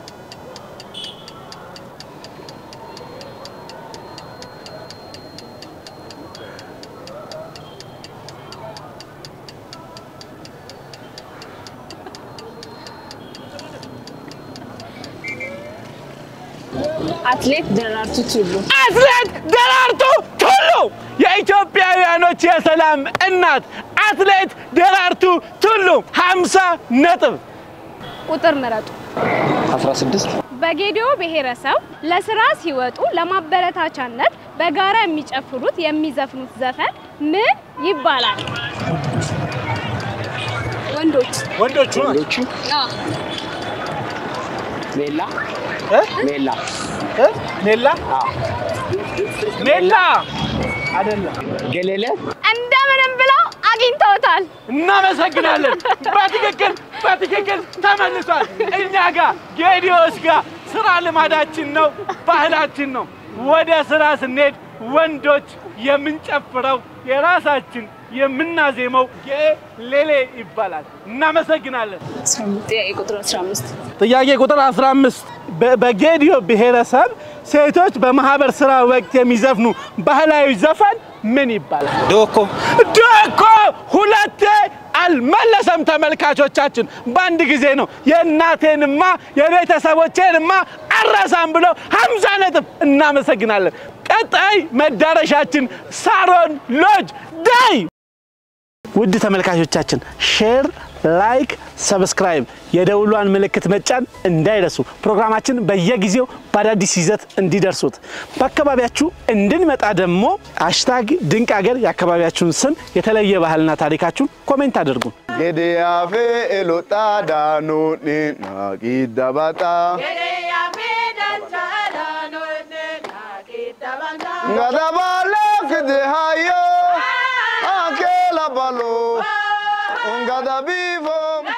አትሌት ደራርቱ ቱሉ አትሌት ደራርቱ ቱሉ የኢትዮጵያውያኖች የሰላም እናት አትሌት ደራርቱ ቱሉ 50 ነጥብ። ቁጥር ምረጡ። 16 በጌዲዮ ብሔረሰብ ለስራ ሲወጡ ለማበረታቻነት በጋራ የሚጨፍሩት የሚዘፍኑት ዘፈን ምን ይባላል? ወንዶች ወንዶቹ ወንዶቹ ሜላ እ? ሜላ እ? ሜላ አዎ። ሜላ አይደለም። ገሌለ እንደምንም ብለው አግኝተውታል። እናመሰግናለን። በትክክል በትክክል ተመልሷል። እኛ ጋር ጌዲዮስ ጋር ስራ ልማዳችን ነው፣ ባህላችን ነው። ወደ ስራ ስንሄድ ወንዶች የምንጨፍረው የራሳችን የምናዜመው ጌሌሌ ይባላል። እናመሰግናለን። ጥያቄ ቁጥር 15 ጥያቄ ቁጥር 15 በ- በጌዲዮ ብሔረሰብ ሴቶች በማህበር ስራ ወቅት የሚዘፍኑ ባህላዊ ዘፈን ምን ይባላል? ዶኮ ዶኮ ሁለቴ አልመለሰም። ተመልካቾቻችን በአንድ ጊዜ ነው የእናቴንማ የቤተሰቦቼንማ አረሳም ብለው 50 ነጥብ። እናመሰግናለን። ቀጣይ መዳረሻችን ሳሮን ሎጅ ዳይ። ውድ ተመልካቾቻችን ሼር፣ ላይክ፣ ሰብስክራይብ የደውሏን ምልክት መጫን እንዳይረሱ። ፕሮግራማችን በየጊዜው በአዳዲስ ይዘት እንዲደርሱት በአካባቢያችሁ እንድንመጣ ደግሞ ሃሽታግ ድንቅ ሀገር የአካባቢያችሁን ስም የተለየ ባህልና ታሪካችሁን ኮሜንት አድርጉ። Gidiyaafe elotadaanuuni naqidabata. Ngadabale kidihayo akela balo ngadabifo.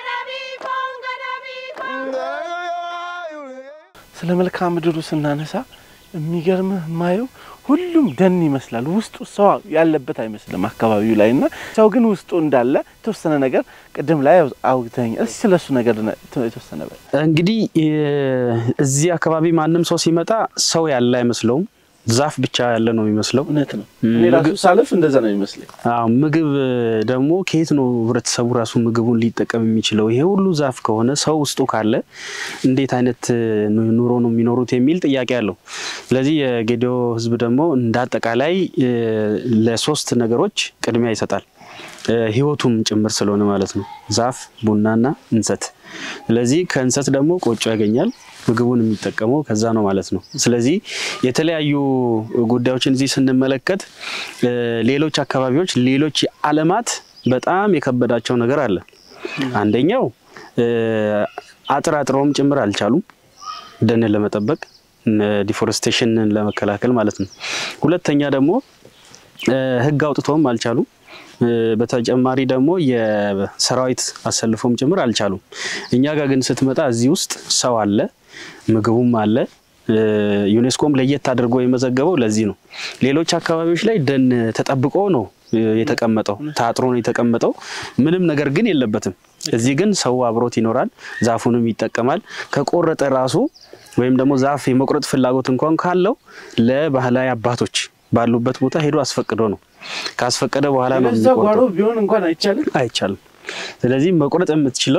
ስለ መልክዓ ምድሩ ስናነሳ የሚገርምህ የማየው ሁሉም ደን ይመስላል። ውስጡ ሰው ያለበት አይመስልም አካባቢው ላይ እና ሰው ግን ውስጡ እንዳለ የተወሰነ ነገር ቅድም ላይ አውግተኝ እስኪ ስለሱ ነገር ነ- የተወሰነ በል። እንግዲህ የ- እዚህ አካባቢ ማንም ሰው ሲመጣ ሰው ያለ አይመስለውም። ዛፍ ብቻ ያለ ነው የሚመስለው። እውነት ነው። ም፣ እኔ ራሱ ምግብ- ሳልፍ እንደዛ ነው የሚመስለኝ። አዎ ምግብ ደግሞ ከየት ነው ህብረተሰቡ ራሱ ምግቡን ሊጠቀም የሚችለው? ይሄ ሁሉ ዛፍ ከሆነ ሰው ውስጡ ካለ እንዴት አይነት ኑ- ኑሮ ነው የሚኖሩት የሚል ጥያቄ አለው። ስለዚህ የጌዲዮ ህዝብ ደግሞ እንደ አጠቃላይ እ፣ ለሶስት ነገሮች ቅድሚያ ይሰጣል እ፣ ህይወቱም ጭምር ስለሆነ ማለት ነው። ዛፍ፣ ቡናና እንሰት። ስለዚህ ከእንሰት ደግሞ ቆጮ ያገኛል። ምግቡን የሚጠቀመው ከዛ ነው ማለት ነው። ስለዚህ የተለያዩ ጉዳዮችን እዚህ ስንመለከት እ፣ ሌሎች አካባቢዎች ሌሎች ዓለማት በጣም የከበዳቸው ነገር አለ። አንደኛው እ፣ አጥር አጥረውም ጭምር አልቻሉም ደንን ለመጠበቅ ዲፎረስቴሽንን ለመከላከል ማለት ነው። ሁለተኛ ደግሞ እ፣ ህግ አውጥተውም አልቻሉም። እ፣ በተጨማሪ ደግሞ የሰራዊት አሰልፎም ጭምር አልቻሉም። እኛ ጋር ግን ስትመጣ እዚህ ውስጥ ሰው አለ፣ ምግቡም አለ። እ፣ ዩኔስኮም ለየት አድርጎ የመዘገበው ለዚህ ነው። ሌሎች አካባቢዎች ላይ ደን ተጠብቆ ነው እ፣ የተቀመጠው፣ ታጥሮ ነው የተቀመጠው። ምንም ነገር ግን የለበትም። እዚህ ግን ሰው አብሮት ይኖራል፣ ዛፉንም ይጠቀማል። ከቆረጠ ራሱ ወይም ደግሞ ዛፍ የመቁረጥ ፍላጎት እንኳን ካለው ለባህላዊ አባቶች ባሉበት ቦታ ሄዶ አስፈቅዶ ነው ካስፈቀደ በኋላ ነው በዛ ጓሮ የሚቆርጠው። ቢሆን እንኳን አይቻልም። አይቻልም። ስለዚህ መቁረጥ የምትችለው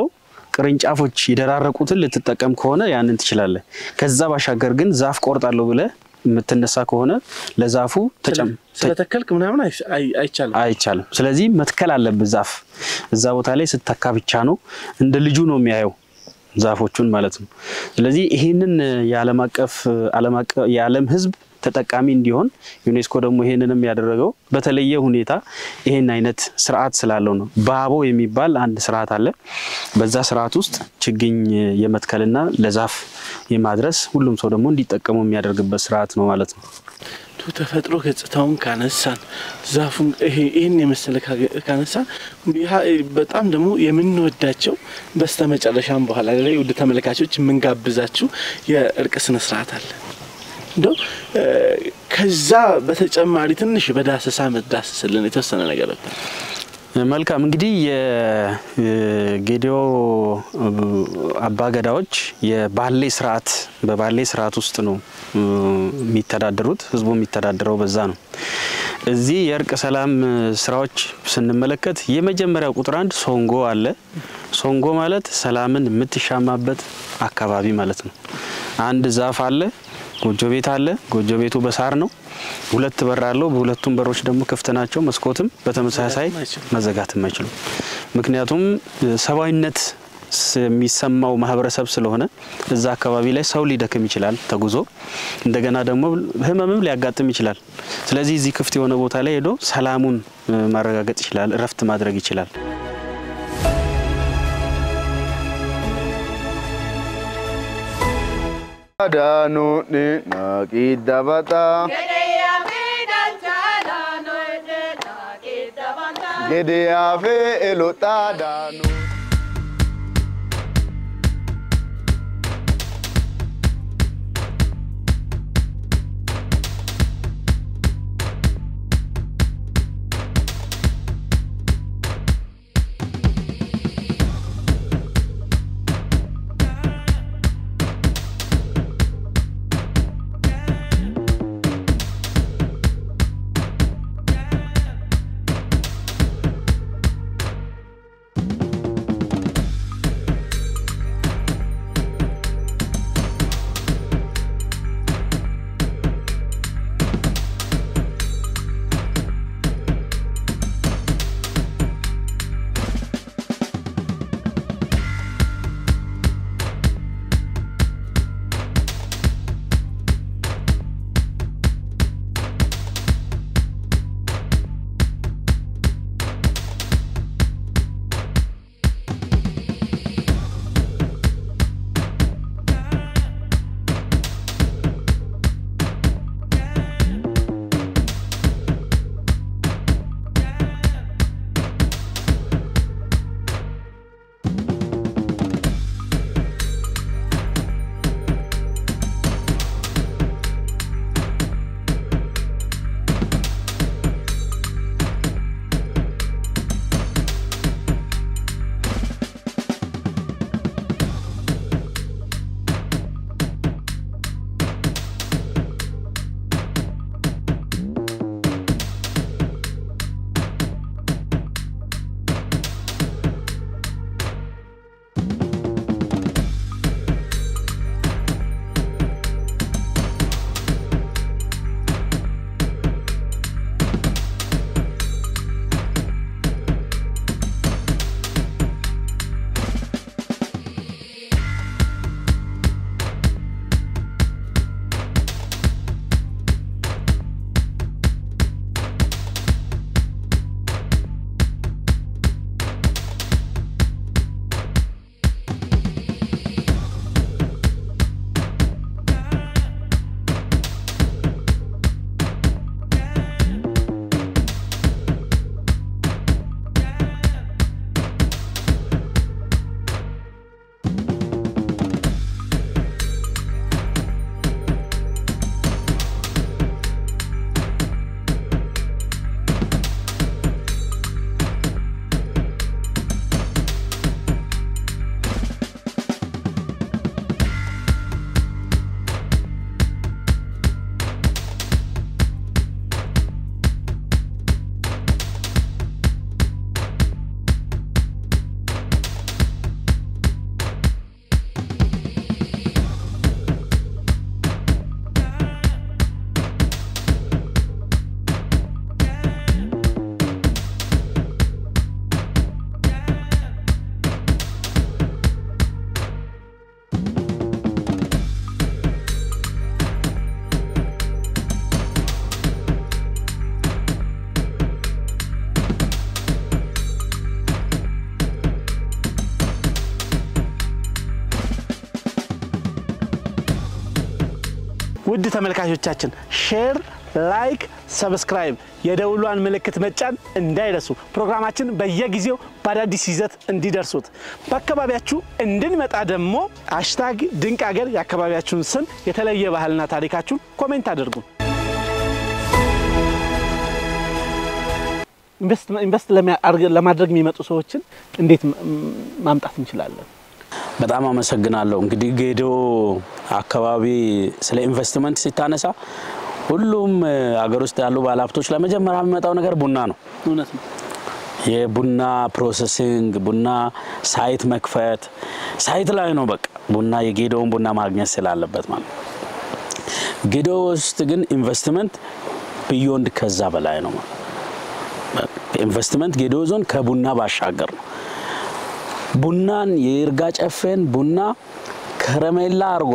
ቅርንጫፎች የደራረቁትን ልትጠቀም ከሆነ ያንን ትችላለህ። ከዛ ባሻገር ግን ዛፍ ቆርጣለሁ ብለህ የምትነሳ ከሆነ ለዛፉ ተጨም ስለተከልክ ምናምን አይስ- አይ- አይቻልም። አይቻልም። ስለዚህ መትከል አለብህ ዛፍ። እዛ ቦታ ላይ ስተካ ብቻ ነው እንደ ልጁ ነው የሚያየው ዛፎቹን ማለት ነው። ስለዚህ ይህንን የዓለም አቀፍ ዓለም አቀፍ የዓለም ሕዝብ ተጠቃሚ እንዲሆን ዩኔስኮ ደግሞ ይሄንንም ያደረገው በተለየ ሁኔታ ይሄን አይነት ስርዓት ስላለው ነው። ባቦ የሚባል አንድ ስርዓት አለ። በዛ ስርዓት ውስጥ ችግኝ የመትከልና ለዛፍ የማድረስ ሁሉም ሰው ደግሞ እንዲጠቀሙ የሚያደርግበት ስርዓት ነው ማለት ነው። ቱ ተፈጥሮ ገጽታውን ካነሳን ዛፉን ይሄ- ይህን የመሰለ ካገ- ካነሳን ያ- በጣም ደግሞ የምንወዳቸው በስተ መጨረሻም በኋላ ላይ ውድ ተመልካቾች የምንጋብዛችሁ የእርቅ ስነ ስርዓት አለ። እንደው እ፣ ከዛ በተጨማሪ ትንሽ በዳሰሳ መዳሰስልን የተወሰነ ነገር ነበር። መልካም እንግዲህ የጌዲዮ አባገዳዎች የባሌ ስርዓት በባሌ ስርዓት ውስጥ ነው እ፣ የሚተዳደሩት። ህዝቡ የሚተዳደረው በዛ ነው። እዚህ የእርቅ ሰላም ስራዎች ስንመለከት የመጀመሪያው ቁጥር አንድ ሶንጎ አለ። ሶንጎ ማለት ሰላምን የምትሻማበት አካባቢ ማለት ነው። አንድ ዛፍ አለ፣ ጎጆ ቤት አለ። ጎጆ ቤቱ በሳር ነው። ሁለት በር አለው። በሁለቱም በሮች ደግሞ ክፍት ናቸው። መስኮትም በተመሳሳይ መዘጋትም አይችሉም። ምክንያቱም እ፣ ሰብአዊነት ስ- የሚሰማው ማህበረሰብ ስለሆነ እዛ አካባቢ ላይ ሰው ሊደክም ይችላል ተጉዞ፣ እንደገና ደግሞ ህመምም ሊያጋጥም ይችላል። ስለዚህ እዚህ ክፍት የሆነ ቦታ ላይ ሄዶ ሰላሙን እ፣ ማረጋገጥ ይችላል፣ እረፍት ማድረግ ይችላል። daanu ni naqi dabata gede afe elota daanu ውድ ተመልካቾቻችን ሼር፣ ላይክ፣ ሰብስክራይብ የደውሏን ምልክት መጫን እንዳይረሱ። ፕሮግራማችን በየጊዜው በአዳዲስ ይዘት እንዲደርሱት በአካባቢያችሁ እንድንመጣ ደግሞ ሃሽታግ ድንቅ ሀገር የአካባቢያችሁን ስም የተለየ ባህልና ታሪካችሁን ኮሜንት አድርጉ። ኢንቨስት ለማድረግ የሚመጡ ሰዎችን እንዴት ማምጣት እንችላለን? በጣም አመሰግናለሁ። እንግዲህ ጌዶ አካባቢ ስለ ኢንቨስትመንት ሲታነሳ ሁሉም አገር ውስጥ ያሉ ባለሀብቶች ለመጀመሪያ የሚመጣው ነገር ቡና ነው። እውነት ነው። የቡና ፕሮሰሲንግ፣ ቡና ሳይት መክፈት፣ ሳይት ላይ ነው በቃ ቡና የጌዶውን ቡና ማግኘት ስላለበት ማለት ነው። ጌዶ ውስጥ ግን ኢንቨስትመንት ቢዮንድ ከዛ በላይ ነው ማለት ኢንቨስትመንት ጌዶ ዞን ከቡና ባሻገር ነው። ቡናን የይርጋ ጨፌን ቡና ከረሜላ አድርጎ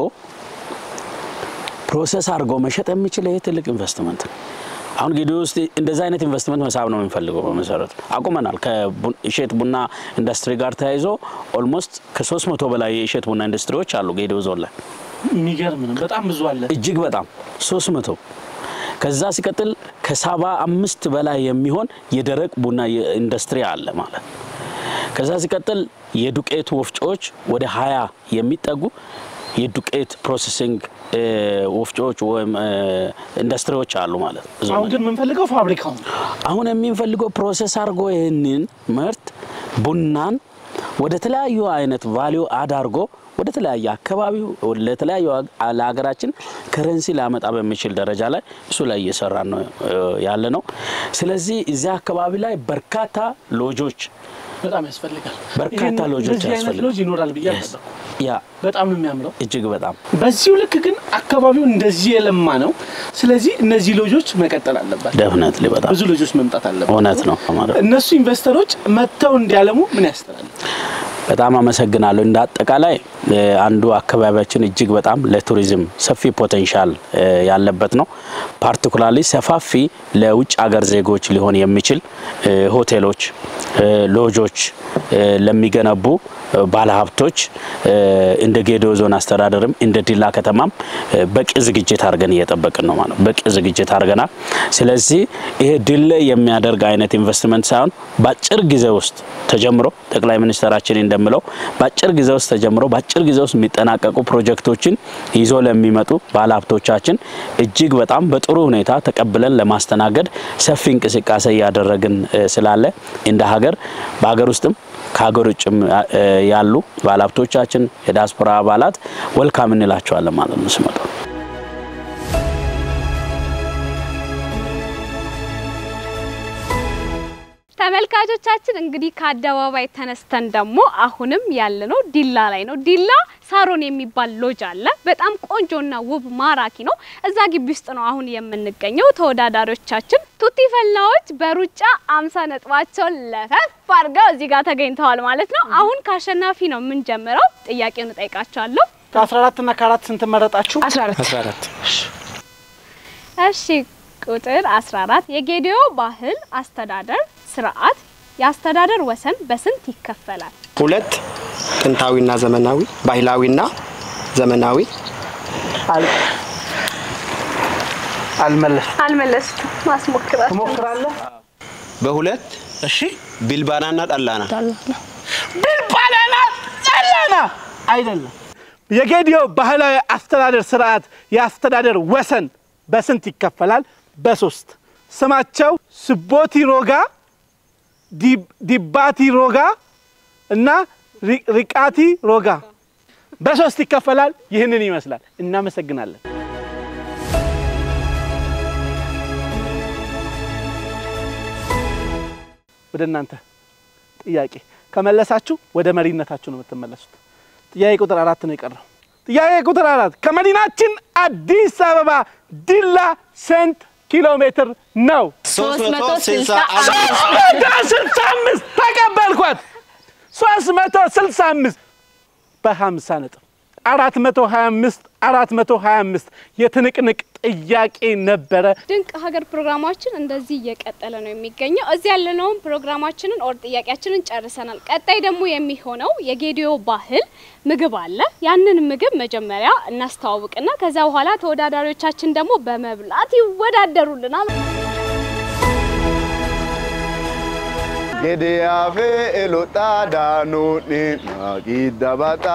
ፕሮሰስ አድርጎ መሸጥ የሚችል ይሄ ትልቅ ኢንቨስትመንት ነው። አሁን ጌዶ ውስጥ እንደዛ አይነት ኢንቨስትመንት መሳብ ነው የምንፈልገው። በመሰረቱ አቁመናል። ከእሸት ቡና ኢንዱስትሪ ጋር ተያይዞ ኦልሞስት ከሶስት መቶ በላይ የእሸት ቡና ኢንዱስትሪዎች አሉ ጌዶ ዞን ላይ የሚገርም ነው። በጣም ብዙ አለ። እጅግ በጣም ሶስት መቶ ከዛ ሲቀጥል ከሰባ አምስት በላይ የሚሆን የደረቅ ቡና ኢንዱስትሪ አለ ማለት ከዛ ሲቀጥል የዱቄት ወፍጮዎች ወደ ሀያ የሚጠጉ የዱቄት ፕሮሰሲንግ ወፍጮዎች ወይም ኢንዱስትሪዎች አሉ ማለት ነው። አሁን ግን የምንፈልገው ፋብሪካው ነው። አሁን የምንፈልገው ፕሮሰስ አድርጎ ይህንን ምርት ቡናን ወደ ተለያዩ አይነት ቫሊዩ አድ አድርጎ ወደ ተለያየ አካባቢው ለተለያዩ ለሀገራችን ከረንሲ ሊያመጣ በሚችል ደረጃ ላይ እሱ ላይ እየሰራ ነው ያለ ነው። ስለዚህ እዚያ አካባቢ ላይ በርካታ ሎጆች በጣም ያስፈልጋል። በርካታ ሎጆች ያስፈልጋል። ሎጅ ይኖራል ብዬ አልጠበቅኩም። ያ በጣም ነው የሚያምረው። እጅግ በጣም በዚሁ ልክ ግን አካባቢው እንደዚህ የለማ ነው። ስለዚህ እነዚህ ሎጆች መቀጠል አለባቸው። ደፍነትሊ በጣም ብዙ ልጆች መምጣት አለባቸው። እውነት ነው ማለት እነሱ ኢንቨስተሮች መጥተው እንዲያለሙ ምን ያስተላል? በጣም አመሰግናለሁ። እንደ አጠቃላይ አንዱ አካባቢያችን እጅግ በጣም ለቱሪዝም ሰፊ ፖቴንሻል ያለበት ነው። ፓርቲኩላርሊ ሰፋፊ ለውጭ ሀገር ዜጎች ሊሆን የሚችል ሆቴሎች፣ ሎጆች ለሚገነቡ ባለሀብቶች እንደ ጌዶ ዞን አስተዳደርም እንደ ዲላ ከተማም በቂ ዝግጅት አድርገን እየጠበቅን ነው ማለት በቂ ዝግጅት አድርገናል። ስለዚህ ይሄ ድል የሚያደርግ አይነት ኢንቨስትመንት ሳይሆን በአጭር ጊዜ ውስጥ ተጀምሮ ጠቅላይ ሚኒስትራችን እንደምለው በአጭር ጊዜ ውስጥ ተጀምሮ በአጭር ጊዜ ውስጥ የሚጠናቀቁ ፕሮጀክቶችን ይዞ ለሚመጡ ባለሀብቶቻችን እጅግ በጣም በጥሩ ሁኔታ ተቀብለን ለማስተናገድ ሰፊ እንቅስቃሴ እያደረግን ስላለ እንደ ሀገር በሀገር ውስጥም ከሀገር ውጭም ያሉ ባለሀብቶቻችን የዲያስፖራ አባላት ወልካም እንላቸዋለን ማለት ነው ሲመጡ። ተመልካቾቻችን እንግዲህ ከአደባባይ ተነስተን ደግሞ አሁንም ያለነው ዲላ ላይ ነው። ዲላ ሳሮን የሚባል ሎጅ አለ። በጣም ቆንጆና ውብ ማራኪ ነው። እዛ ግቢ ውስጥ ነው አሁን የምንገኘው። ተወዳዳሪዎቻችን ቱቲ ፈላዎች በሩጫ አምሳ ነጥባቸውን ለፈፍ አድርገው እዚህ ጋር ተገኝተዋል ማለት ነው። አሁን ከአሸናፊ ነው የምንጀምረው። ጥያቄውን እጠይቃቸዋለሁ። ከአስራ አራት እና ከአራት ስንት መረጣችሁ? 14 እሺ ቁጥር 14 የጌዲዮ ባህል አስተዳደር ስርዓት የአስተዳደር ወሰን በስንት ይከፈላል? ሁለት ጥንታዊና ዘመናዊ፣ ባህላዊና ዘመናዊ። አልመለስ አልመለስኩም። ማስሞክራቸው ትሞክራለህ? በሁለት እሺ ቢልባናና ጠላና ቢልባናና ጠላና አይደለም። የጌዲዮ ባህላዊ አስተዳደር ስርዓት የአስተዳደር ወሰን በስንት ይከፈላል? በሶስት ስማቸው ስቦቲ ሮጋ፣ ዲባቲ ሮጋ እና ሪቃቲ ሮጋ በሶስት ይከፈላል። ይህንን ይመስላል። እናመሰግናለን። ወደ እናንተ ጥያቄ ከመለሳችሁ ወደ መሪነታችሁ ነው የምትመለሱት። ጥያቄ ቁጥር አራት ነው የቀረው። ጥያቄ ቁጥር አራት ከመዲናችን አዲስ አበባ ዲላ ስንት ኪሎ ሜትር ነው? 365 ስልሳ አምስት ተቀበልኳት። ሶስት መቶ ስልሳ አምስት በሀምሳ ነጥብ 425 425 የትንቅንቅ ጥያቄ ነበረ። ድንቅ ሀገር ፕሮግራማችን እንደዚህ እየቀጠለ ነው የሚገኘው። እዚህ ያለነውን ፕሮግራማችንን ኦር ጥያቄያችንን ጨርሰናል። ቀጣይ ደግሞ የሚሆነው የጌዲዮ ባህል ምግብ አለ። ያንን ምግብ መጀመሪያ እናስተዋውቅና ከዛ በኋላ ተወዳዳሪዎቻችን ደግሞ በመብላት ይወዳደሩልናል። Gidiyaafe elodhaadhaanonni naaqidabata.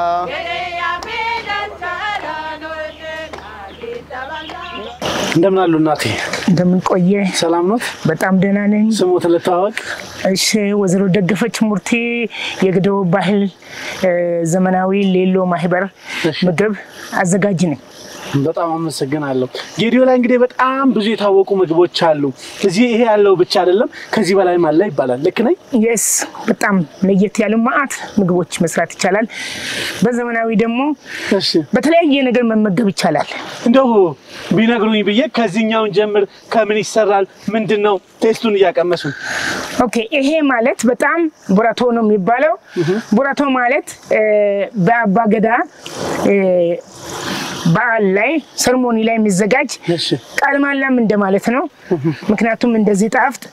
እንደምን አሉ እናቴ? እንደምን ቆየ? ሰላም ኖት? በጣም ደህና ነኝ። ስሞት ልተዋወቅ? እሺ፣ ወይዘሮ ደገፈች ሙርቴ የግደው ባህል እ፣ ዘመናዊ ሌሎ ማህበር ምግብ አዘጋጅ ነኝ። በጣም አመሰግናለሁ። ጌዲዮ ላይ እንግዲህ በጣም ብዙ የታወቁ ምግቦች አሉ። እዚህ ይሄ ያለው ብቻ አይደለም፣ ከዚህ በላይም አለ ይባላል። ልክ ነኝ? የስ በጣም ለየት ያሉ ማአት ምግቦች መስራት ይቻላል። በዘመናዊ ደግሞ እሺ በተለያየ ነገር መመገብ ይቻላል። እንደው ቢነግሩኝ ብዬ ከዚህኛውን ጀምር። ከምን ይሰራል? ምንድን ነው? ቴስቱን እያቀመሱ ኦኬ ይሄ ማለት በጣም ቡራቶ ነው የሚባለው። ቡራቶ ማለት እ፣ በአባገዳ እ፣ በዓል ላይ ሰርሞኒ ላይ የሚዘጋጅ እሺ ቃል ማላም እንደማለት ነው። ምክንያቱም እንደዚህ ጣፍጥ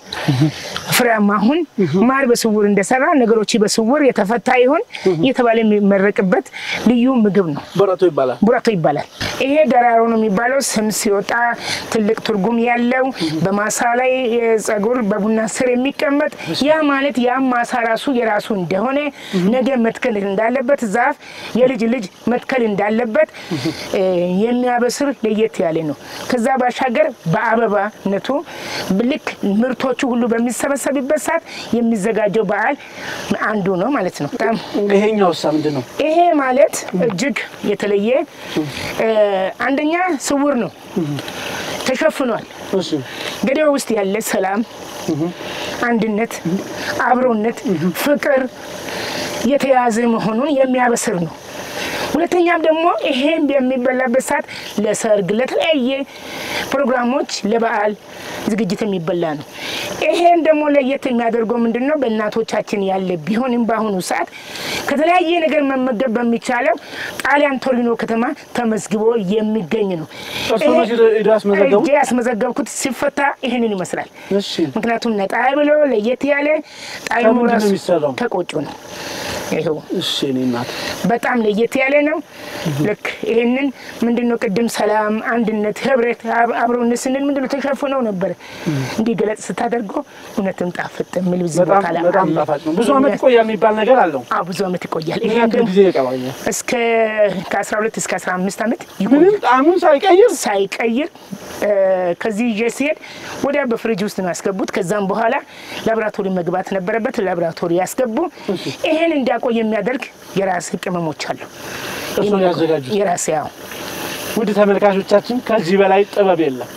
ፍሬያማ ሁን፣ ማር በስውር እንደሰራ ነገሮች በስውር የተፈታ ይሁን እየተባለ የሚመረቅበት ልዩ ምግብ ነው። በረቶ ይባላል። ቡራቶ ይባላል። ይሄ ደራሮ ነው የሚባለው። ስም ሲወጣ ትልቅ ትርጉም ያለው በማሳ ላይ ጸጉር በቡና ስር የሚቀመጥ ያ ማለት ያም ማሳ ራሱ የራሱ እንደሆነ ነገ መትከል እንዳለበት ዛፍ የልጅ ልጅ መትከል እንዳለበት እ፣ የሚያበስር ለየት ያለ ነው። ከዛ ባሻገር በአበባነቱ ልክ ምርቶቹ ሁሉ በሚሰበሰብበት ሰዓት የሚዘጋጀው በዓል አንዱ ነው ማለት ነው። በጣም ይሄኛው ሳ ምንድን ነው? ይሄ ማለት እጅግ የተለየ እ፣ አንደኛ ስውር ነው፣ ተሸፍኗል። እሺ ገደባ ውስጥ ያለ ሰላም፣ አንድነት፣ አብሮነት፣ ፍቅር የተያዘ መሆኑን የሚያበስር ነው። ሁለተኛም ደግሞ ይሄን የሚበላበት ሰዓት ለሰርግ፣ ለተለያየ ፕሮግራሞች፣ ለበዓል ዝግጅት የሚበላ ነው። ይሄን ደግሞ ለየት የሚያደርገው ምንድን ነው? በእናቶቻችን ያለ ቢሆንም በአሁኑ ሰዓት ከተለያየ ነገር መመገብ በሚቻለው ጣሊያን ቶሪኖ ከተማ ተመዝግቦ የሚገኝ ነው። እርስዎ ይሄ- መቼ ሄደው ያስመዘገቡት? ሄጄ ያስመዘገብኩት ሲፈታ ይህንን ይመስላል። እሺ ምክንያቱም ነጣ ብሎ ለየት ያለ ጣዕሙ ከምንድን ነው ራሱ የሚሰራው? ከቆጮ ነው። ይኸው እሺ እኔ እናት በጣም ለየት ያለ ነው። ልክ ይህንን ምንድነው ቅድም ሰላም፣ አንድነት፣ ህብረት፣ አብ- አብሮነት ስንል ምንድነው ተሸፍነው ነበር። እንዲህ ገለጽ ስታደርገው እውነትም ጣፍጥ የሚል እዚህ በጣም ቦታ ላይ በጣም አለ። ጣፋጭ ነው። ብዙ አመት ይቆያል የሚባል ነገር አለው። አዎ ብዙ አመት ይቆያል። ምን ይሄ ያክል ደግሞ ጊዜ ይቀባኛል? እስከ ከ12 እስከ 15 ዓመት ምንም ይቆያል ጣዕሙን ሳይቀይር ሳይቀይር እ፣ ከዚህ ይዤ ሲሄድ ወዲያ በፍሪጅ ውስጥ ነው ያስገቡት። ከዛም በኋላ ላቦራቶሪ መግባት ነበረበት። ላቦራቶሪ ያስገቡ። ይሄን እንዲያቆይ የሚያደርግ የራስ ቅመሞች አሉ። እርስዎ ያዘጋጁት? የራስ ያው ውድ ተመልካቾቻችን ከዚህ በላይ ጥበብ የለም።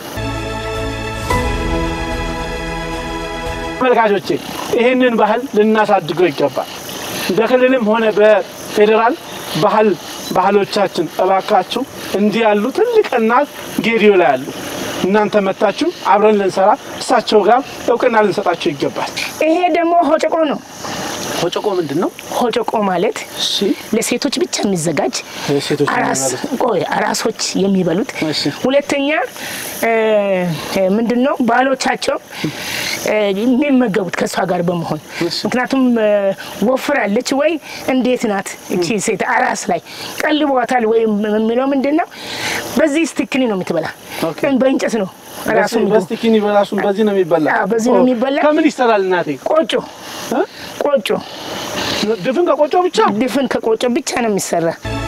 ተመልካቾቼ ይህንን ባህል ልናሳድገው ይገባል። በክልልም ሆነ በፌዴራል ባህል ባህሎቻችን እባካችሁ እንዲህ ያሉ ትልቅ እናት ጌዲዮ ላይ አሉ። እናንተ መታችሁ አብረን ልንሰራ እሳቸው ጋር እውቅና ልንሰጣቸው ይገባል። ይሄ ደግሞ ሆጨቆ ነው። ሆጨቆ ምንድን ነው? ሆጨቆ ማለት እሺ ለሴቶች ብቻ የሚዘጋጅ ሴቶች አራስ የሚበሉት። ቆይ አራሶች የሚበሉት እሺ። ሁለተኛ እ፣ እ፣ ምንድን ነው ባህሎቻቸው እ፣ የሚመገቡት ከእሷ ጋር በመሆን ምክንያቱም እ፣ ወፍራለች ወይ እንዴት ናት እቺ ሴት አራስ ላይ ቀልቧታል ወይም የሚለው ምንድን ነው በዚህ ስቲክኒ ነው የምትበላ ኦኬ። በእንጨት ነው ራሱ ምግቡ። በስቲኪኒ በራሱን በዚህ ነው የሚበላ። አዎ፣ በዚህ ነው ኦ፣ የሚበላ። ከምን ይሰራል እናቴ? ቆጮ እ? ቆጮ ድፍን ከቆጮ ብቻ ድፍን ከቆጮ ብቻ ነው የሚሰራ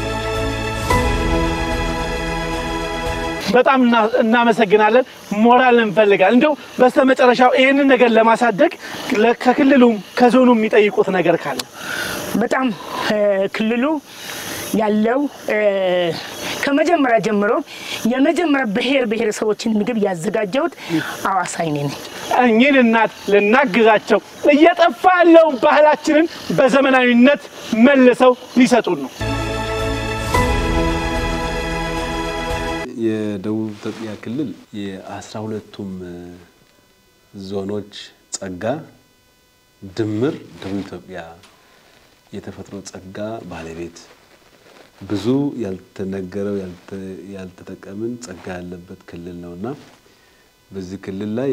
በጣም እና- እናመሰግናለን። ሞራል እንፈልጋለን። እንደው በስተመጨረሻው ይህንን ነገር ለማሳደግ ለ- ከክልሉም ከዞኑ የሚጠይቁት ነገር ካለ በጣም እ፣ ክልሉ ያለው እ፣ ከመጀመሪያ ጀምሮ የመጀመሪያ ብሔር ብሔረሰቦችን ምግብ ያዘጋጀሁት አዋሳ እኔ ነኝ። እኚህን እናት ልናግዛቸው እየጠፋ ያለውን ባህላችንን በዘመናዊነት መልሰው ሊሰጡን ነው። የደቡብ ኢትዮጵያ ክልል የአስራ ሁለቱም ዞኖች ጸጋ ድምር ደቡብ ኢትዮጵያ የተፈጥሮ ጸጋ ባለቤት ብዙ ያልተነገረው ያልተጠቀምን ጸጋ ያለበት ክልል ነው እና በዚህ ክልል ላይ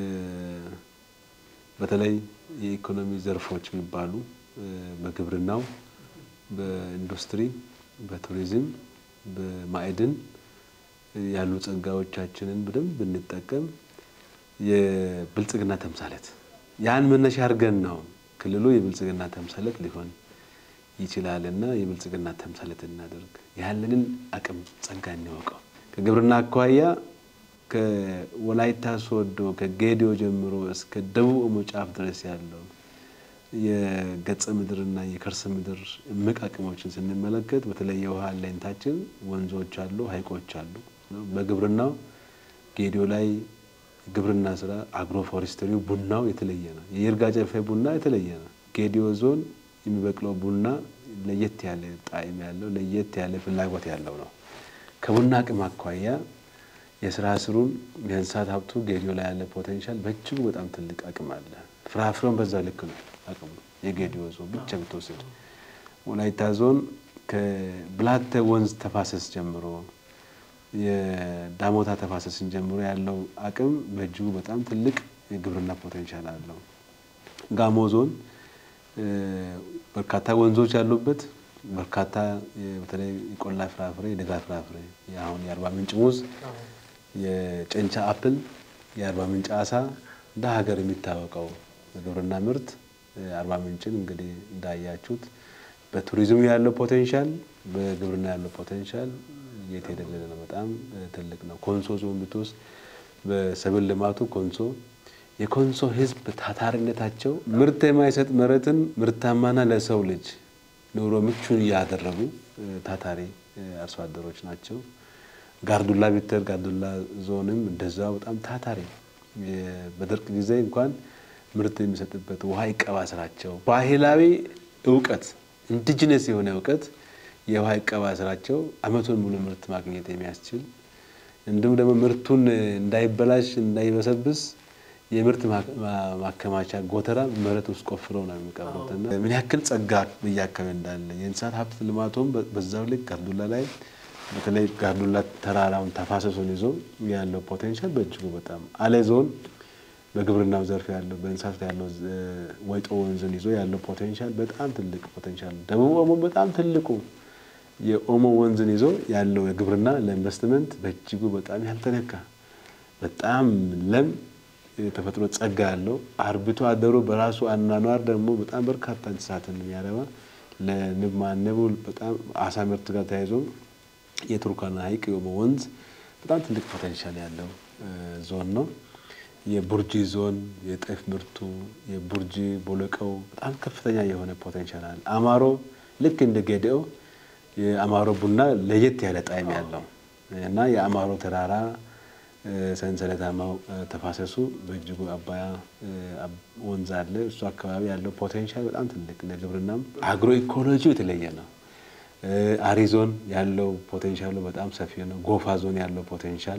በተለይ የኢኮኖሚ ዘርፎች የሚባሉ በግብርናው፣ በኢንዱስትሪ፣ በቱሪዝም፣ በማዕድን ያሉ ጸጋዎቻችንን በደንብ ብንጠቀም የብልጽግና ተምሳሌት ያን መነሻ አድርገን ነው ክልሉ የብልጽግና ተምሳሌት ሊሆን ይችላል እና የብልጽግና ተምሳሌት እናደርግ ያለንን አቅም ጸጋ እንወቀው። ከግብርና አኳያ ከወላይታ ሶዶ ከጌዲዮ ጀምሮ እስከ ደቡብ ኦሞ ጫፍ ድረስ ያለው የገጸ ምድርና የከርሰ ምድር እምቅ አቅሞችን ስንመለከት በተለይ የውሃ አለኝታችን ወንዞች አሉ፣ ሀይቆች አሉ። በግብርናው ጌዲዮ ላይ ግብርና ስራ አግሮ ፎሬስትሪው ቡናው የተለየ ነው። የይርጋ ጨፌ ቡና የተለየ ነው። ጌዲዮ ዞን የሚበቅለው ቡና ለየት ያለ ጣዕም ያለው ለየት ያለ ፍላጎት ያለው ነው። ከቡና አቅም አኳያ የስራ ስሩን የእንስሳት ሀብቱ ጌዲዮ ላይ ያለ ፖቴንሻል በእጅጉ በጣም ትልቅ አቅም አለ። ፍራፍሬውን በዛ ልክ ነው አቅሙ የጌዲዮ ዞን ብቻ ብትወስድ ወላይታ ዞን ከብላቴ ወንዝ ተፋሰስ ጀምሮ የዳሞታ ተፋሰስን ጀምሮ ያለው አቅም በእጅጉ በጣም ትልቅ የግብርና ፖቴንሻል አለው። ጋሞ ዞን በርካታ ወንዞች ያሉበት በርካታ በተለይ የቆላ ፍራፍሬ፣ የደጋ ፍራፍሬ አሁን የአርባ ምንጭ ሙዝ፣ የጨንቻ አፕል፣ የአርባ ምንጭ አሳ እንደ ሀገር የሚታወቀው የግብርና ምርት አርባ ምንጭን እንግዲህ እንዳያችሁት በቱሪዝሙ ያለው ፖቴንሻል፣ በግብርና ያለው ፖቴንሻል የት የሌለ ነው። በጣም ትልቅ ነው። ኮንሶ ዞን ብትወስድ በሰብል ልማቱ ኮንሶ የኮንሶ ሕዝብ ታታሪነታቸው ምርት የማይሰጥ መሬትን ምርታማና ለሰው ልጅ ኑሮ ምቹን እያደረጉ ታታሪ አርሶ አደሮች ናቸው። ጋርዱላ ቢተር ጋርዱላ ዞንም እንደዛው በጣም ታታሪ በድርቅ ጊዜ እንኳን ምርት የሚሰጥበት ውሃ ይቀባ ስራቸው ባህላዊ እውቀት ኢንዲጂነስ የሆነ እውቀት የውሃ ይቀባ ስራቸው አመቱን ሙሉ ምርት ማግኘት የሚያስችል እንዲሁም ደግሞ ምርቱን እንዳይበላሽ እንዳይበሰብስ የምርት ማከማቻ ጎተራ መሬት ውስጥ ቆፍረው ነው የሚቀብሩት እና ምን ያክል ጸጋ በየአካባቢ እንዳለ የእንስሳት ሀብት ልማቱም በዛው ልክ ጋርዱላ ላይ በተለይ ጋርዱላ ተራራውን ተፋሰሱን ይዞ ያለው ፖቴንሻል በእጅጉ በጣም አሌ ዞን በግብርናው ዘርፍ ያለው በእንስሳት ያለው ወይጦ ወንዝን ይዞ ያለው ፖቴንሻል በጣም ትልቅ ፖቴንሻል ደቡብ ኦሞ በጣም ትልቁ የኦሞ ወንዝን ይዞ ያለው የግብርና ለኢንቨስትመንት በእጅጉ በጣም ያልተነካ በጣም ለም የተፈጥሮ ጸጋ ያለው አርብቶ አደሩ በራሱ አኗኗር ደግሞ በጣም በርካታ እንስሳትን የሚያረባ ለንብ ማነቡ በጣም አሳ ምርት ጋር ተያይዞ የቱርካና ሐይቅ የኦሞ ወንዝ በጣም ትልቅ ፖቴንሻል ያለው ዞን ነው። የቡርጂ ዞን የጤፍ ምርቱ የቡርጂ ቦለቀው በጣም ከፍተኛ የሆነ ፖቴንሻል አለ። አማሮ ልክ እንደ ጌዴኦ የአማሮ ቡና ለየት ያለ ጣዕም ያለው እና የአማሮ ተራራ ሰንሰለታማው ተፋሰሱ በእጅጉ አባያ ወንዝ አለ። እሱ አካባቢ ያለው ፖቴንሻል በጣም ትልቅ ለግብርናም አግሮ ኢኮሎጂው የተለየ ነው። አሪ ዞን ያለው ፖቴንሻሉ በጣም ሰፊ ነው። ጎፋ ዞን ያለው ፖቴንሻል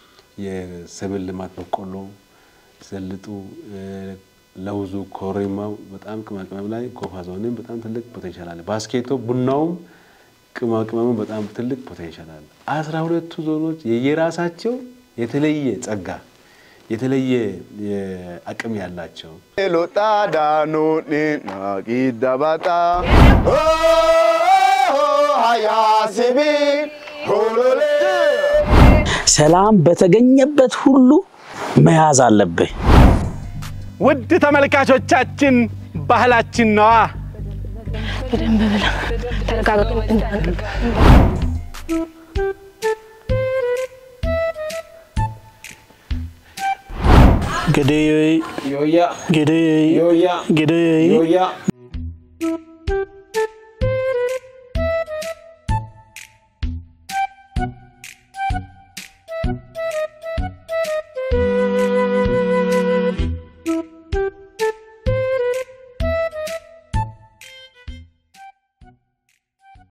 የሰብል ልማት በቆሎ፣ ዘልጡ፣ ለውዙ፣ ኮሪማው በጣም ቅመማ ቅመም ላይ ጎፋ ዞንም በጣም ትልቅ ፖቴንሻል አለ። ባስኬቶ ቡናውም ቅመማ ቅመሙ በጣም ትልቅ ፖቴንሻል አለ። አስራ ሁለቱ ዞኖች የየራሳቸው የተለየ ጸጋ የተለየ አቅም ያላቸው ሎጣ ዳኖኒ ናጊዳባጣ ሀያሲቢ ሆሎሌ ሰላም በተገኘበት ሁሉ መያዝ አለብህ። ውድ ተመልካቾቻችን ባህላችን ነዋ። በደንብ ብላ ተረጋጋ። እንዳንቀቅ ገደይ ዮያ ገደይ ዮያ ገደይ ዮያ